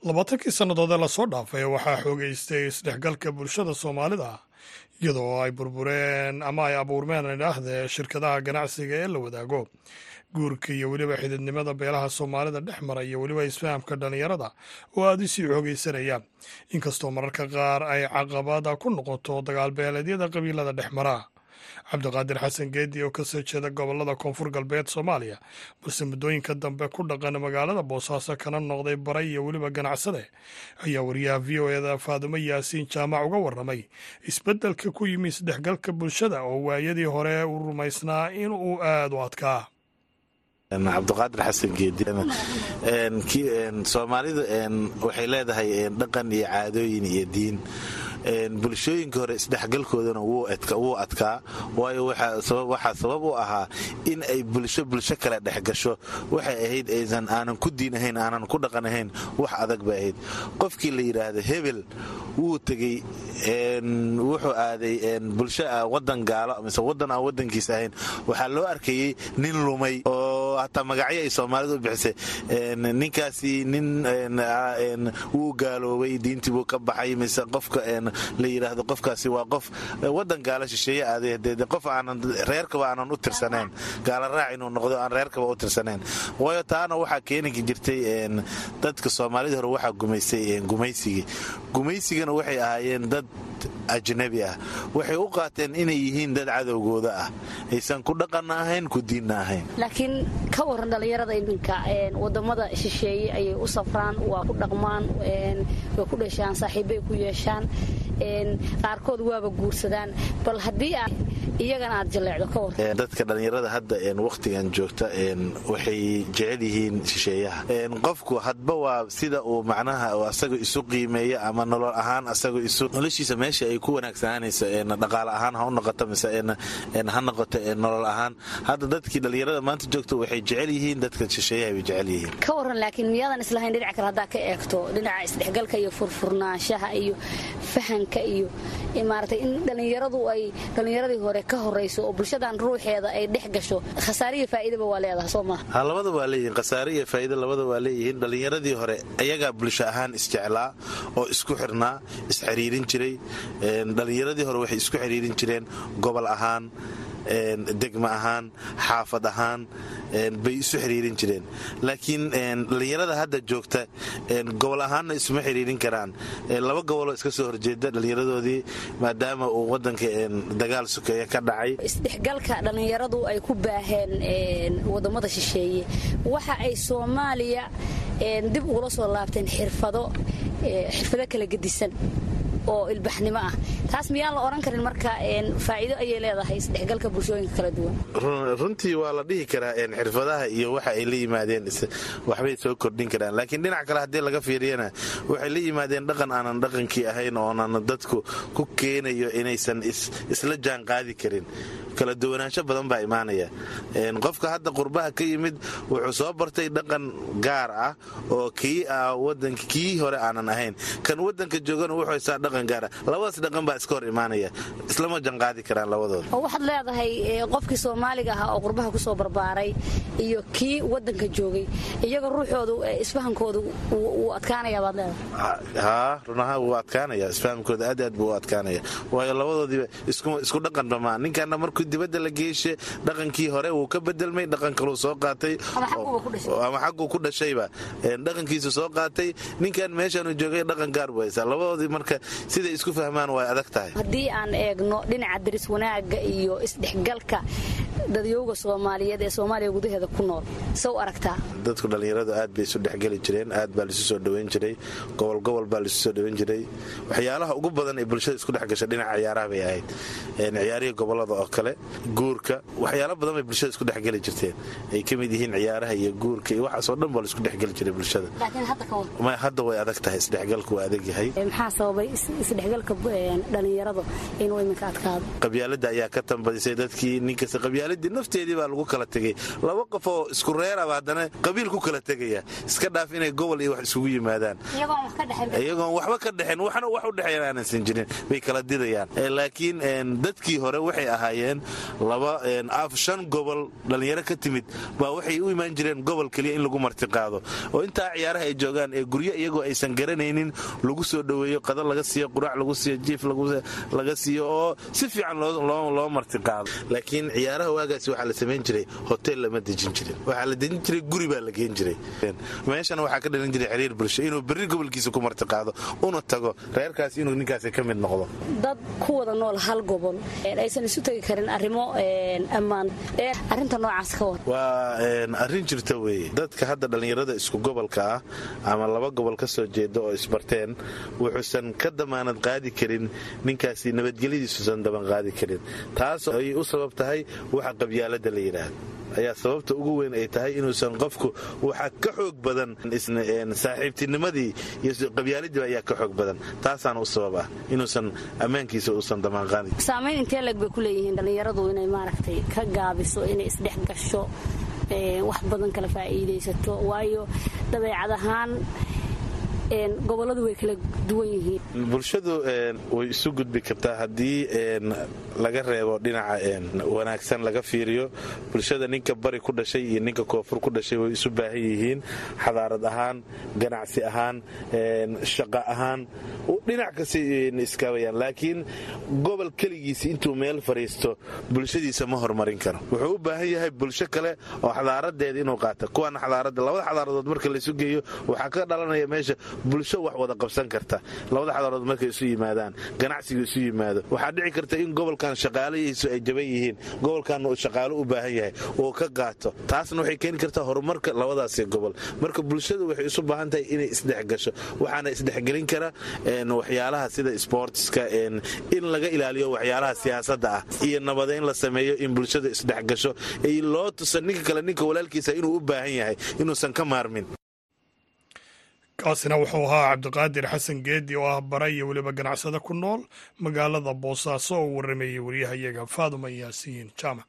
Speaker 1: labaatankii sannadood ee lasoo dhaafay waxaa xoogeystay isdhexgalka bulshada soomaalida iyadoo ay burbureen ama ay abuurmeen idhaahde shirkadaha ganacsiga ee la wadaago guurka iyo weliba xididnimada beelaha soomaalida dhex mara iyo weliba isfahamka dhallinyarada oo aada u sii xoogeysanaya inkastoo mararka qaar ay caqabada ku noqoto dagaalbeeleedyada qabiilada dhex mara cabdiqaadir xasan geedi oo kasoo jeeda gobolada koonfur galbeed soomaaliya balse muddooyinka dambe ku dhaqan magaalada boosaaso kana noqday baray iyo weliba ganacsade ayaa wariyaha v o eda faadumo yaasiin jaamac uga waramay isbeddelka ku yimi isdhexgalka bulshada oo waayadii hore uu rumaysnaa in uu aada u adkaa
Speaker 13: cabdiqaadir xasan geedi soomaalidu waxay leedahay dhaqan iyo caadooyin iyo diin bulshooyinka hore isdhexgalkoodana wuu adkaa waayo waxaa sabab u ahaa in ay bulsho bulsho kale dhexgasho waxay ahayd aysan aanan ku diin ahayn aanan ku dhaqan ahayn wax adag bay ahayd qofkii la yidhaahdo hebel wuu tegey wuxuu aaday bulsho wadan gaalo mise wadan aan wadankiis ahayn waxaa loo arkayey nin lumay oo hataa magacyo ay soomaalidu u bixisay ninkaasi nin wuu gaaloobay diintii buu ka baxay mise qofka la yidhaahdo qofkaasi waa qof wadan gaala shisheeye aaday de qof aanan reerkaba aanan u tirsanayn gaala raac inuu noqdo aan reerkaba u tirsanayn waayo taana waxaa keeni jirtay dadka soomaalida hore waxaa gumaystay gumaysigii gumaysigana waxay ahaayeen dad ajnabi ah waxay u qaateen inay yihiin dad cadowgooda ah aysan ku dhaqanna ahayn ku diinna ahayn
Speaker 14: laakiin ka waran dhallinyarada iminka wadamada shisheeye ayay u safraan waa ku dhaqmaan way ku dhashaan saaxiibbay ku yeeshaan qaarkood waaba guursadaan bal haddii aad iyagana aad jaleecdo ka waran
Speaker 13: dadka dhallinyarada hadda wakhtigan joogta waxay jecel yihiin shisheeyaha qofku hadba waa sida uu macnaha asaga isu qiimeeya ama nolol ahaan asaga isu noloshiisa meesha ay ku wanaagsananayso dhaqaale ahaan ha u noqoto mise ha noqoto nolol ahaan hadda dadkii dhallinyarada maanta joogta waxay jecel yihiin dadka shisheeyaha bay jecel yihiin
Speaker 14: ka waran laakiin miyaadan islahayn dhinac kale haddaa ka eegto dhinaca isdhexgalka iyo furfurnaanshaha iyo fahanka iyo maaragtay in dhallinyaradu ay dhallinyaradii hore ka horayso oo bulshadan ruuxeeda ay dhex gasho khasaare iyo faa'iidaba waa leedaha soo maha
Speaker 13: ha labada waa leeyihiin khasaare iyo faa'iida labada waa leeyihiin dhallinyaradii hore ayagaa bulsho ahaan isjeclaa oo isku xirnaa isxiriirin jiray dhallinyaradii hore waxay isku xiriirin jireen gobol ahaan degma ahaan xaafad ahaan bay isu xiriirin jireen laakiin dhallinyarada hadda joogta gobol ahaanna isuma xiriirin karaan laba goboloo iska soo horjeeda dhallinyaradoodii maadaama uu wadanka dagaal sukeeya ka dhacay
Speaker 14: isdhexgalka dhallinyaradu ay ku baaheen wadamada shisheeye waxa ay soomaaliya dib ugula soo laabteen xirfado xirfado kala gedisan oo ilbaxnimo ah taas miyaan la odhan karin marka faa'iido ayay leedahay isdhexgalka bulshooyinka kala duwan
Speaker 13: runtii waa la dhihi karaa xirfadaha iyo waxa ay la yimaadeen waxbay soo kordhin karaan laakiin dhinac kale haddii laga fiiriyana waxay la yimaadeen dhaqan aanan dhaqankii ahayn oonan dadku ku keenayo inaysan isla jaan qaadi karin kala duwanaansho badan baa imaanaya qofka hadda qurbaha ka yimid wuxuu soo bartay dhaqan gaar ah oo kii ah wadanka kii hore aanan ahayn kan wadanka joogana wuxuu haystaa dhaqan gaar ah labadaas dhaqan baa iska hor imaanaya islama janqaadi karaan labadooda
Speaker 14: oo waxaad leedahay qofkii soomaaliga ahaa oo qurbaha kusoo barbaaray iyo kii wadanka joogay iyaga ruuxoodu isfahankoodu wuu adkaanaya baad leedahay
Speaker 13: haa runaha wuu adkaanaya isfahamkooda aad aad buu u adkaanaya waayo labadoodiiba isku dhaqan dhamaa ninkana markuu dibadda la geeshe dhaqankii hore wuu ka bedelmay dhaqan kaluu soo qaatay ama xagguu ku dhashayba dhaqankiisu soo qaatay ninkan meeshaanu joogay dhaqan gaar buu haysaa labadoodii marka siday isku fahmaan way adag tahay
Speaker 14: haddii aan eegno dhinaca daris wanaagga iyo isdhexgalka dadyowga soomaaliyeed ee soomaaliya gudaheeda ku nool sow aragtaa
Speaker 13: dadku dhallinyaradu aad bay isu dhexgeli jireen aad baa laisu soo dhoweyn jiray gobol gobol baa laisu soo dhoweyn jiray waxyaalaha ugu badan ee bulshada isku dhex gasha dhinaca ciyaaraha bay ahayd ciyaarihii gobolada oo kale guurka waxyaala badan bay bulshada isku dhexgeli jirteen ay ka mid yihiin ciyaaraha iyo guurka iyo waxaasoo dhan baa laisku dhexgeli jiray bulshada hadda way adag tahay isdhexgalku waa adag yahay
Speaker 14: maxaa sababay isdhexgalka dhallinyarada inuu iminka adkaado
Speaker 13: qabyaalada ayaa ka tambadisay dadkii ninkasta qabyaaladii nafteedii baa lagu kala tegay laba qof oo isku reeraba haddana qabiil ku kala tegaya iska dhaaf inay gobol iyo wax isugu yimaadaan iyagoon waxba ka dhexin waxna wax u dhexeyn aanansan jirin bay kala didayaan laakiin dadkii hore waxay ahaayeen laba shan gobol dhallinyaro ka timid baa waxay u imaan jireen gobol keliya in lagu martiqaado oo intaa ciyaaraha ay joogaan ee guryo iyagoo aysan garanaynin lagu soo dhoweeyo qadar laga siiyo quraac lagu siiyo jiif laga siiyo oo si fiican loo martiqaado laakiin ciyaaraha waagaasi waxaa la samayn jiray hotel lama dejin jirin waxaa la dejin jiray guri baa la geen jiray meeshana waxaa ka dhalan jiray xiriir bulsho inuu berri gobolkiisa ku martiqaado una tago reerkaas inuu ninkaasi ka mid noqdo
Speaker 14: dad ku wada nool hal gobol aysan isu tegi karin arrimo ammaan arrinta noocaas ka wad
Speaker 13: waa arrin jirta weeye dadka hadda dhallinyarada isku gobolka ah ama laba gobol ka soo jeeda oo isbarteen wuxuusan ka damaanad qaadi karin ninkaasi nabadgelyadiisuusan daban qaadi karin taas ay u sabab tahay waxa qabyaalada la yidhaahdo ayaa sababta ugu weyn ay tahay inuusan qofku waxa ka xoog badan saaxiibtinimadii iyo qabyaaladiiba ayaa ka xoog badan taasaana u sabab ah inuusan ammaankiisa uusan damaanqaadin
Speaker 14: saamayn intee leg bay ku leeyihiin dhallinyaradu inay maaragtay ka gaabiso inay isdhex gasho wax badan kala faa'iidaysato waayo dabeecad ahaan goboladu way kala duwan yihiin
Speaker 13: bulshadu way isu gudbi kartaa haddii laga reebo dhinaca wanaagsan laga fiiriyo bulshada ninka bari ku dhashay iyo ninka koonfur ku dhashay way isu baahan yihiin xadaarad ahaan ganacsi ahaan shaqo ahaan dhinac kasta iskaabayaan laakiin gobol keligiisi intuu meel fadhiisto bulshadiisa ma horumarin karo wuxuu u baahan yahay bulsho kale oo xadaaradeeda inuu qaata kuwaana xadaarada labada xadaaradood marka laysu geeyo waxaa ka dhalanaya meesha bulsho wax wada qabsan karta labada xadaaradood markay isu yimaadaan ganacsiga isu yimaado waxaa dhici karta in gobolkan shaqaalahiisu ay jaban yihiin gobolkan uu shaqaalo u baahan yahay oo ka qaato taasna waxay keeni kartaa horumarka labadaasi gobol marka bulshadu waxay isu baahan tahay inay isdhex gasho waxaana isdhexgelin kara waxyaalaha sida sportska in laga ilaaliyo waxyaalaha siyaasadda ah iyo nabada in la sameeyo in bulshada isdhex gasho loo tusa ninka kale ninka walaalkiisa inuu u baahan yahay inuusan ka maarmin
Speaker 1: kaasina wuxuu ahaa cabdiqaadir xasan geedi oo ah bara iyo weliba ganacsada ku nool magaalada boosaaso oo warramayey waryahayaga faaduma yaasiin jaamac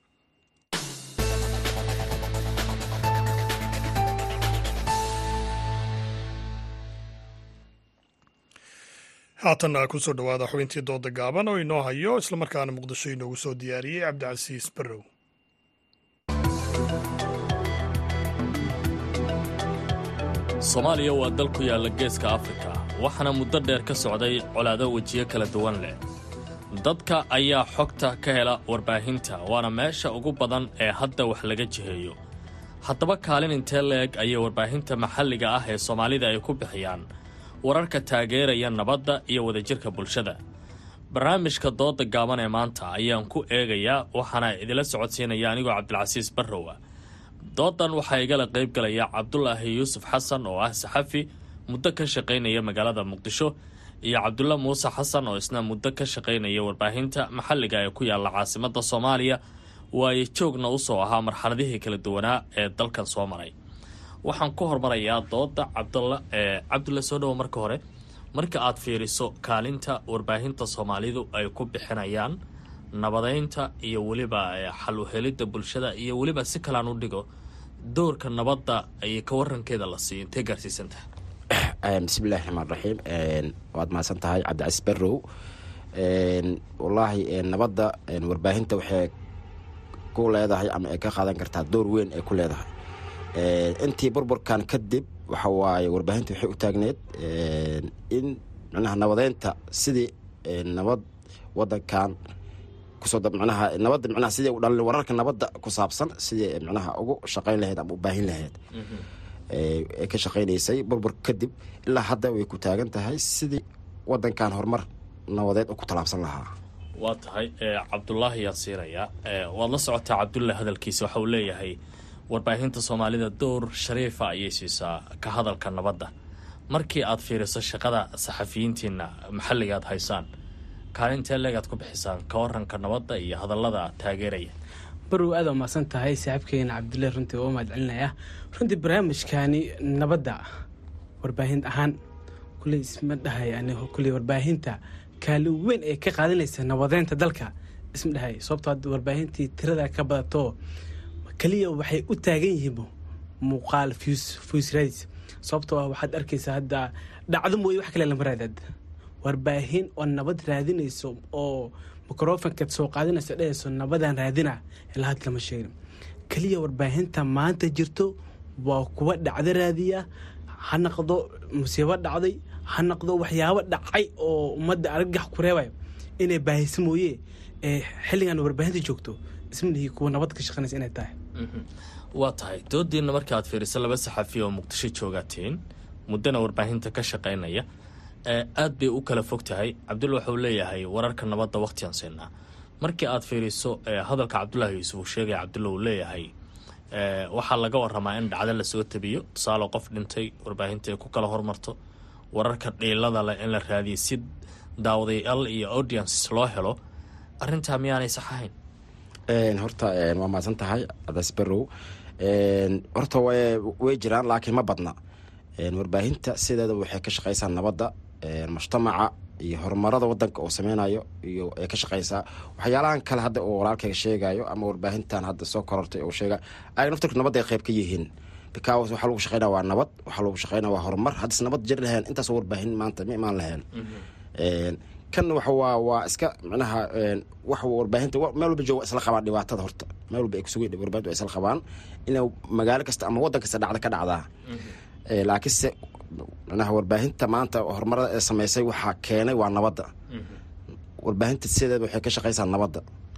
Speaker 1: haatanna kusoo dhowaada xubintii dooda gaaban oo inoo hayo islamarkaana muqdisho inoogu soo diyaariyey cabdicasiis barrow
Speaker 15: soomaaliya waa dal ku yaalla geeska afrika waxaana muddo dheer ka socday colaado wejiyo kala duwan leh dadka ayaa xogta ka hela warbaahinta waana meesha ugu badan ee hadda wax laga jiheeyo haddaba kaalin intee la-eg ayay warbaahinta maxalliga ah ee soomaalida ay ku bixiyaan wararka taageeraya nabadda iyo wadajirka bulshada barnaamijka dooda gaaban ee maanta ayaan ku eegayaa waxaana idila socodsiinaya anigoo cabdilcasiis barrowa doodan waxaa igala qaybgalaya cabdulaahi yuusuf xasan oo ah saxafi muddo ka shaqaynaya magaalada muqdisho iyo cabdulla muuse xasan oo isna muddo ka shaqaynaya warbaahinta maxalliga ee ku yaalla caasimada soomaaliya waaye joogna usoo ahaa marxaladihii kala duwanaa ee dalkan soo maray waxaan ku hormarayaa dooda cabdalla ee cabdulla soo dhowo marka hore marka aad fiiriso kaalinta warbaahinta soomaalidu ay ku bixinayaan nabadeynta iyo weliba xal uhelidda bulshada iyo weliba si kalaan u dhigo doorka nabadda ay ka warankeeda la siiyo intee gaarsiisantaha
Speaker 16: bismillahi raxmaan raxiim waad mahadsan tahay cabdicasiis barrow wallaahi nabadda warbaahinta waxay ku leedahay ama ay ka qaadan kartaa door weyn ay ku leedahay intii burburkan kadib waxa waaye warbaahinta waxay u taagneed in micnaha nabadeynta sidii nabad wadankan kusoo micnaha nabadda micnaha sidii u dhalin wararka nabadda ku saabsan sidii micnaha ugu shaqayn lahayd ama u baahin lahayd ee ka shaqaynaysay burbur kadib ilaa hadda way ku taagan tahay sidii wadankan horumar nabadeed u ku tallaabsan lahaa
Speaker 15: waa tahay cabdulaahi yaan siinayaa waad la socotaa cabdulla hadalkiisa waxa uu leeyahay warbaahinta soomaalida door shariifa ayay siisaa ka hadalka nabadda markii aad fiiriso shaqada saxafiyiintiina maxalliga aad haysaan kaalintee leegaad ku bixisaan ka waranka nabadda iyo hadallada taageeraya
Speaker 17: barow aad waa mahadsan tahay saaxiibkeena cabdullaahi runtii oo mahad celinaya runtii barnaamijkaani nabadda warbaahin ahaan kuley isma dhahay anigo kuley warbaahinta kaalin weyn ay ka qaadanaysa nabadeynta dalka isma dhahay sababtoo hadda warbaahintii tirada ka badato keliya waxay u taagan yihiin muuqaal fuusraadis sababtoo ah waxaad arkaysaa hadda dhacdo mooye wax kale lama raadi hadda warbaahin oo nabad raadinayso oo microfonkaad soo qaadinayso dhehayso nabadaan raadina ilaa had lama sheegin keliya warbaahinta maanta jirto waa kuwa dhacdo raadiya ha naqdo musiibo dhacday ha naqdo waxyaabo dhacay oo ummadda argagax ku reebaya inay baahisa mooye ee xilligan warbaahinta joogto ismalihi kuwa nabad ka shaqanaysa inay tahay
Speaker 15: waa tahay doodiinna marka aad fiiriso laba saxafiya oo muqdisho joogaatiin muddana warbaahinta ka shaqaynaya aad bay u kala fog tahay cabdulla waxauu leeyahay wararka nabadda wakhtiyan siinaa markii aad fiiriso hadalka cabdulaahi yuusuf uu sheegaya cabdulla uu leeyahay waxaa laga waramaa in dhacdo lasoo tabiyo tusaale qof dhintay warbaahinta ay ku kala hormarto wararka dhiilada leh in la raadiyo si daawadayaal iyo audiences loo helo arrintaa miyaanay sax ahayn
Speaker 16: horta waa mahadsan tahay adasbarow horta way jiraan laakiin ma badna warbaahinta sideeda waxay ka shaqaysaa nabadda mujtamaca iyo horumarada wadanka oo sameynayo iyo ay ka shaqaysaa waxyaalahan kale hadda oo walaalkayga sheegayo ama warbaahintan hadda soo korortay oo sheega ay naftarku nabadda ay qayb ka yihiin because waxaa lagu shaqeynaya waa nabad waxaa lagu shaqeynaya waa horumar haddis nabad jir lahayn intaasoo warbaahin maanta ma imaan lahayn kan waxa waa waa iska micnaha wax warbaahinta meel walba jooga isla qabaan dhibaatada horta meel walba ay kusugan warbaahinta waa isla qabaan inay magaalo kasta ama waddan kasta dhacda ka dhacdaa laakiinse micnaha warbaahinta maanta horumarada ee sameysay waxaa keenay waa nabadda warbaahinta sideeda waxay ka shaqaysaa nabadda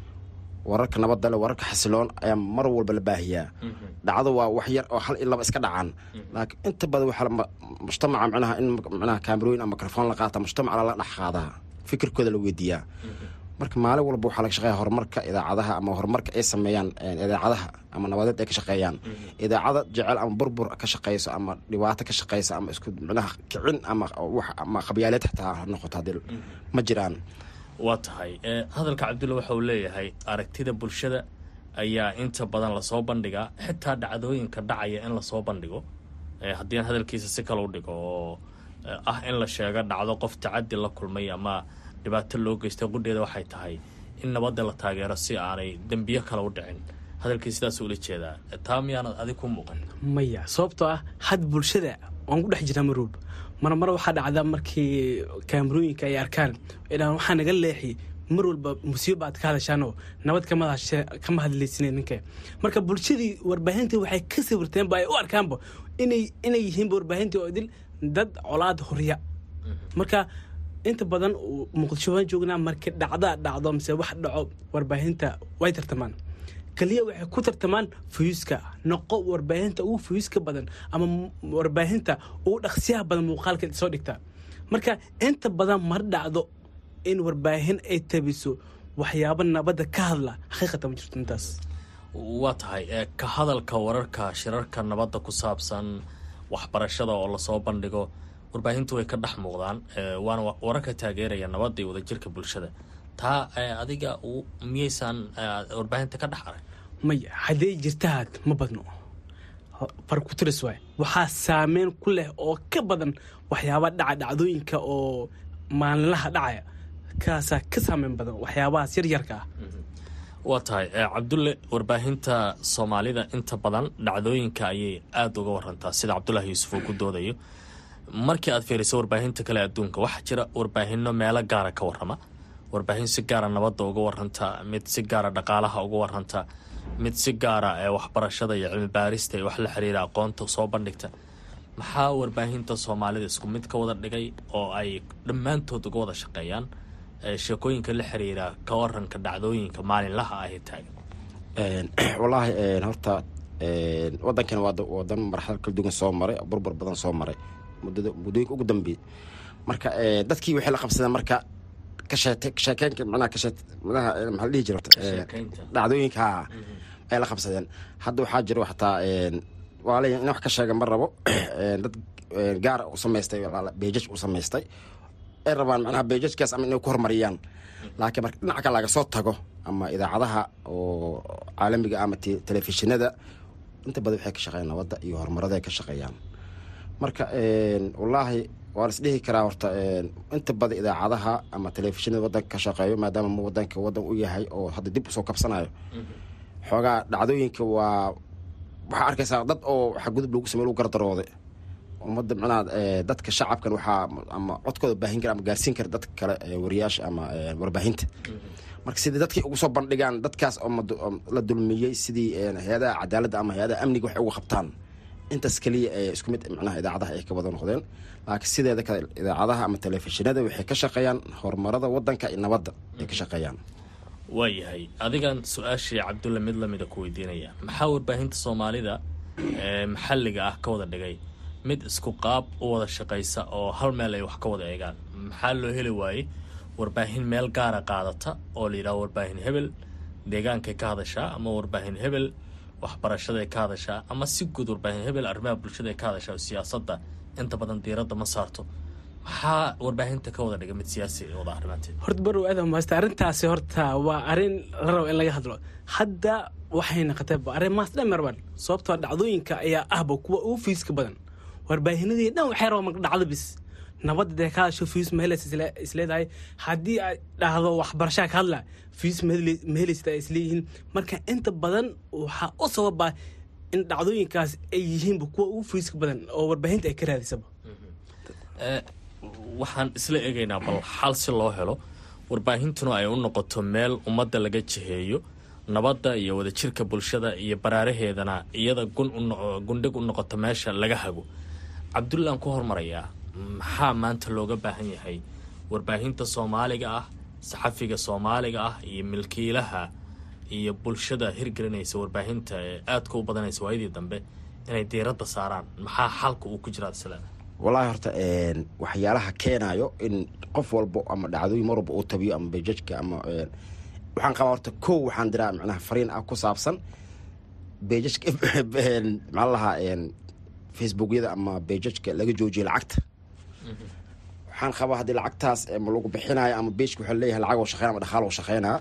Speaker 16: wararka nabadda le wararka xasiloon ayaa mar walba la baahiyaa dhacdo waa wax yar oo hal iyo laba iska dhacaan laakiin inta badan waxaa mujtamaca micnaha in micnaha kaamerooyin ama mikrofon la qaata mujtamaca lala dhex qaadaa fikirkooda la weydiiyaa marka maalin walba waxaa laga shaqeeya horumarka idaacadaha ama horumarka ay sameeyaan idaacadaha ama nabadeed ay ka shaqeeyaan idaacada jecel ama burbur ka shaqeyso ama dhibaato ka shaqeysa ama isku micnaha kicin ama wax ama qabyaaleed xitaa ha noqoto haddii ma jiraan
Speaker 15: waa tahay hadalka cabdulla waxa uu leeyahay aragtida bulshada ayaa inta badan lasoo bandhigaa xitaa dhacdooyinka dhacaya in lasoo bandhigo haddii aan hadalkiisa si kale u dhigo oo ah in la sheego dhacdo qof tacadi la kulmay ama dhibaato loo geystay qudheeda waxay tahay in nabadda la taageero si aanay dembiyo kale u dhicin hadalkii sidaas ula jeedaa taa miyaanad adig ku muuqan
Speaker 17: maya sababtoo ah had bulshada waan ku dhex jiraa mar walba mar mar waxaa dhacda markii kaamarooyinka ay arkaan dhaan waxaa naga leexi mar walba musiiba aad ka hadashaanoo nabad kama hadlaysina ninka marka bulshadii warbaahintii waxay ka sawirteenba ay u arkaanba inay inay yihiinba warbaahintii oo idil dad colaad horya marka inta badan muqdisho waan joognaa markii dhacdaa dhacdo mise wax dhaco warbaahinta way tartamaan kaliya waxay ku tartamaan fuyuuska noqo warbaahinta ugu fuyuuska badan ama warbaahinta ugu dhaqsiyaha badan muuqaalka soo dhigtaa marka inta badan mar dhacdo in warbaahin ay tabiso waxyaabo nabadda ka hadla xaqiiqata ma jirto intaas
Speaker 15: waa tahay ka hadalka wararka shirarka nabadda ku saabsan waxbarashada oo lasoo bandhigo warbaahintu way ka dhex muuqdaan waana wararka taageeraya nabadda iyo wadajirka bulshada taa adiga miyaysaan warbaahinta ka dhex arag
Speaker 17: maya hadday jirtahaad ma badno farkutiris waay waxaa saameyn ku leh oo ka badan waxyaaba dhaca dhacdooyinka oo maalinlaha dhacaya kaasaa ka saameyn badan waxyaabahaas yaryarka ah
Speaker 15: waa tahay cabdulle warbaahinta soomaalida inta badan dhacdooyinka ayay aada uga warantaa sida cabdulaahi yuusuf uu ku doodayo markii aad fiiriso warbaahinta kale adduunka waxaa jira warbaahino meelo gaara ka warrama warbaahin si gaara nabadda uga waranta mid si gaara dhaqaalaha uga waranta mid si gaara ee waxbarashada iyo cilmi baarista iyo wax la xiriira aqoonta soo bandhigta maxaa warbaahinta soomaalida isku mid ka wada dhigay oo ay dhammaantood uga wada shaqeeyaan sheekooyinka la xiriira ka waranka dhacdooyinka maalinlaha ahi taagan
Speaker 16: wallaahi horta wadankan waa wadan marxalad kala duwan soo maray burbur badan soo maray muddooyinka ugu dambeeyey marka dadkii waxay la qabsadeen marka kasheekeenka manaha kasheet manaha maxaa la dhihi jira dhacdooyinka ay la qabsadeen hadda waxaa jiro xataa waa leeyahay in wax ka sheega ma rabo dad gaar u samaystay beejaj u samaystay ay rabaan manaha beejajkaas ama inay ku horumariyaan laakiin marka dhinaca kale laga soo tago ama idaacadaha oo caalamiga ama telefishinada inta badan waxay ka shaqeeyaan nabadda iyo horumarada ay ka shaqeeyaan marka wallaahi waan isdhihi karaa horta inta badan idaacadaha ama telefishinada wadanka ka shaqeeyo maadaama wadanka wadan u yahay oo hadda dib usoo kabsanayo xoogaa dhacdooyinka waa waxaa arkaysaa dad oo waxa gudub lagu samey lagu gardarooday ummadda micnaha dadka shacabkan waxaa ama codkooda baahin kara ama gaarsiin kara dadka kale wariyaasha ama warbaahinta marka sidii dadkii ugu soo bandhigaan dadkaas oo la dulmiyey sidii hay-adaha cadaaladda ama hay-adaha amniga waxay uga qabtaan intaas keliya ee isku mid micnaha idaacadaha ay ka wada noqdeen laakiin sideeda kale idaacadaha ama telefishinada waxay ka shaqeeyaan horumarada wadanka iyo nabadda ay ka shaqeeyaan
Speaker 15: waayahay adigan su-aashii cabdulle mid lamida ku weydiinaya maxaa warbaahinta soomaalida ee maxalliga ah ka wada dhigay mid isku qaab u wada shaqaysa oo hal meel ay wax ka wada eegaan maxaa loo heli waayey warbaahin meel gaara qaadata oo la yidhaho warbaahin hebel deegaankay ka hadashaa ama warbaahin hebel waxbarashaday ka hadashaa ama si guud warbaahin hebel arrimaha bulshada ay ka hadashaa oo siyaasadda inta badan diiradda ma saarto maxaa warbaahinta ka wada dhiga mid siyaasi wada arrimaanteed
Speaker 17: horta barow aadam maasta arrintaasi horta waa arrin la rabo in laga hadlo hadda waxay noqotay arrin maas dhamarban sababtoo dhacdooyinka ayaa ahba kuwa ugu fiiska badan warbaahinadii dhan waxay rabaan dhacdo bis nabadda dee ka hadasho fiis ma helaysa isleedahay haddii ay dhahdo waxbarashaa ka hadla fiis ma helaysa ay isleeyihiin marka inta badan waxaa u sababa in dhacdooyinkaas ay yihiinba kuwa ugu fiiska badan oo warbaahinta ay ka raadisaba
Speaker 15: waxaan isla eegaynaa bal xal si loo helo warbaahintuna ay u noqoto meel ummadda laga jiheeyo nabadda iyo wadajirka bulshada iyo baraaraheedana iyada gundhig u noqoto meesha laga hago cabdullaan ku hormarayaa maxaa maanta looga baahan yahay warbaahinta soomaaliga ah saxafiga soomaaliga ah iyo milkiilaha iyo bulshada hirgelinaysa warbaahinta ee aadka u badanaysa waayadii dambe inay diiradda saaraan maxaa xalka uu ku jiraa isleeda
Speaker 16: wallaahi horta waxyaalaha keenayo in qof walbo ama dhacdooyin mar walba uu tabiyo ama bejajka ama waxaan qabaa horta kow waxaan diraa micnaha fariin ah ku saabsan bejajka maxaa lahaa facebookyada ama bejajka laga joojiyo lacagta waxaan qabaa haddii lacagtaas ma lagu bixinayo ama bejka waxaa leeyahay lacag oo shaqeynaya ama dhaqaal oo shaqeynaya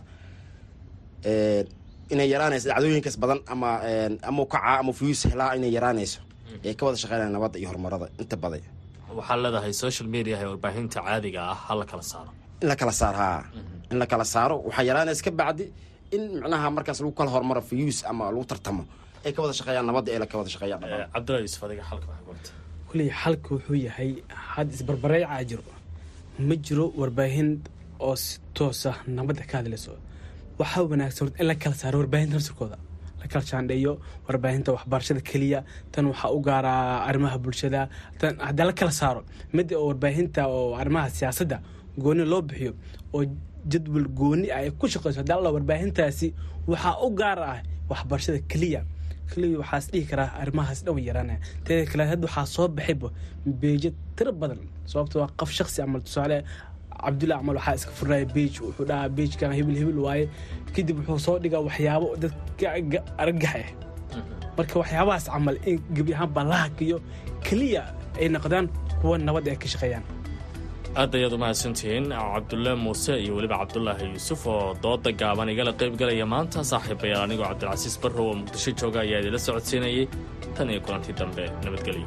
Speaker 16: inay yaraanayso dhacdooyinkaas badan ama ama kacaa ama fuyus helaa inay yaraanayso ee ka wada shaqeynaya nabadda iyo horumarada inta badan
Speaker 15: waxaa leedahay social media ee warbaahinta caadiga ah ha la kala saaro
Speaker 16: in la kala saaro haa in la kala saaro waxaa yaraanaysa ka bacdi in micnaha markaas lagu kala horumaro fuyus ama lagu tartamo ay ka wada shaqeeyaan nabadda ee la ka wada shaqeeyaan
Speaker 15: cabdullahi yuusuf adiga xalka maxaa goobta
Speaker 17: kuley xalka wuxuu yahay had isbarbareecaa jiro ma jiro warbaahin oo si toosa nabadda ka hadlayso waxaa wanaagsan in la kala saaro warbaahinta nasirkooda la kala jaandheeyo warbaahinta waxbarashada keliya tan waxaa u gaaraa arrimaha bulshada tan haddii la kala saaro mid oo warbaahinta oo arrimaha siyaasadda gooni loo bixiyo oo jadwal gooni ah ay ku shaqeyso haddii alla warbaahintaasi waxaa u gaar ah waxbarashada keliya keliya waxaas dhihi karaa arrimahaas dhan way yaraanaya teeda kale hadda waxaa soo baxayba beejo tiro badan sababto waa qof shaksi amal tusaale cabdulla camal waxaa iska furnaya beej wuxuu dhahaa beejkan hibil hibil waaye kadib wuxuu soo dhigaa waxyaabo dadka argagax ah marka waxyaabahaas camal in gebi ahaanba la hakiyo keliya ay noqdaan kuwa nabad ay ka shaqeeyaan
Speaker 15: aad ayaad u mahadsantihiin cabdulle muuse iyo weliba cabdulaahi yuusuf oo dooda gaaban igala qaybgalaya maanta saaxiibayaal anigoo cabdilcasiis barrow oo muqdisho jooga ayaa idila socodsiinayay tan iyo kulantii dambe nabadgelyo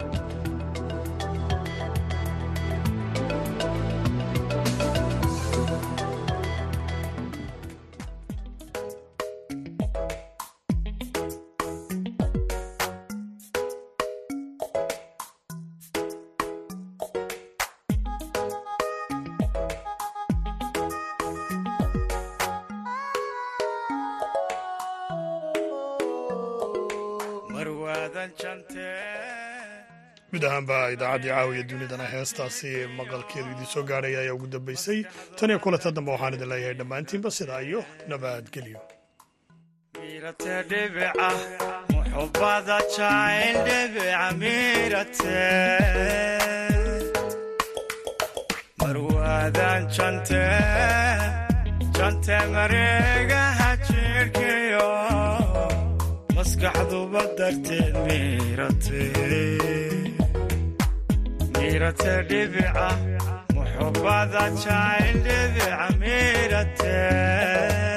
Speaker 1: guud ahaanba idaacaddii caawiya dunidana heestaasi maqalkeedu idiin soo gaadhaya ayaa ugu dambaysay tan iyo kulanta dambe waxaan idin leeyahay dhammaantiinba sidaa iyo nabadgelyo
Speaker 11: mirate dhibica muxubada jacayl dhibica mirate marwaadan jante jante mareegaha jirhkiyo maskaxduba darteed mirate mirate dhibica muxubada jacayl dhibica mirate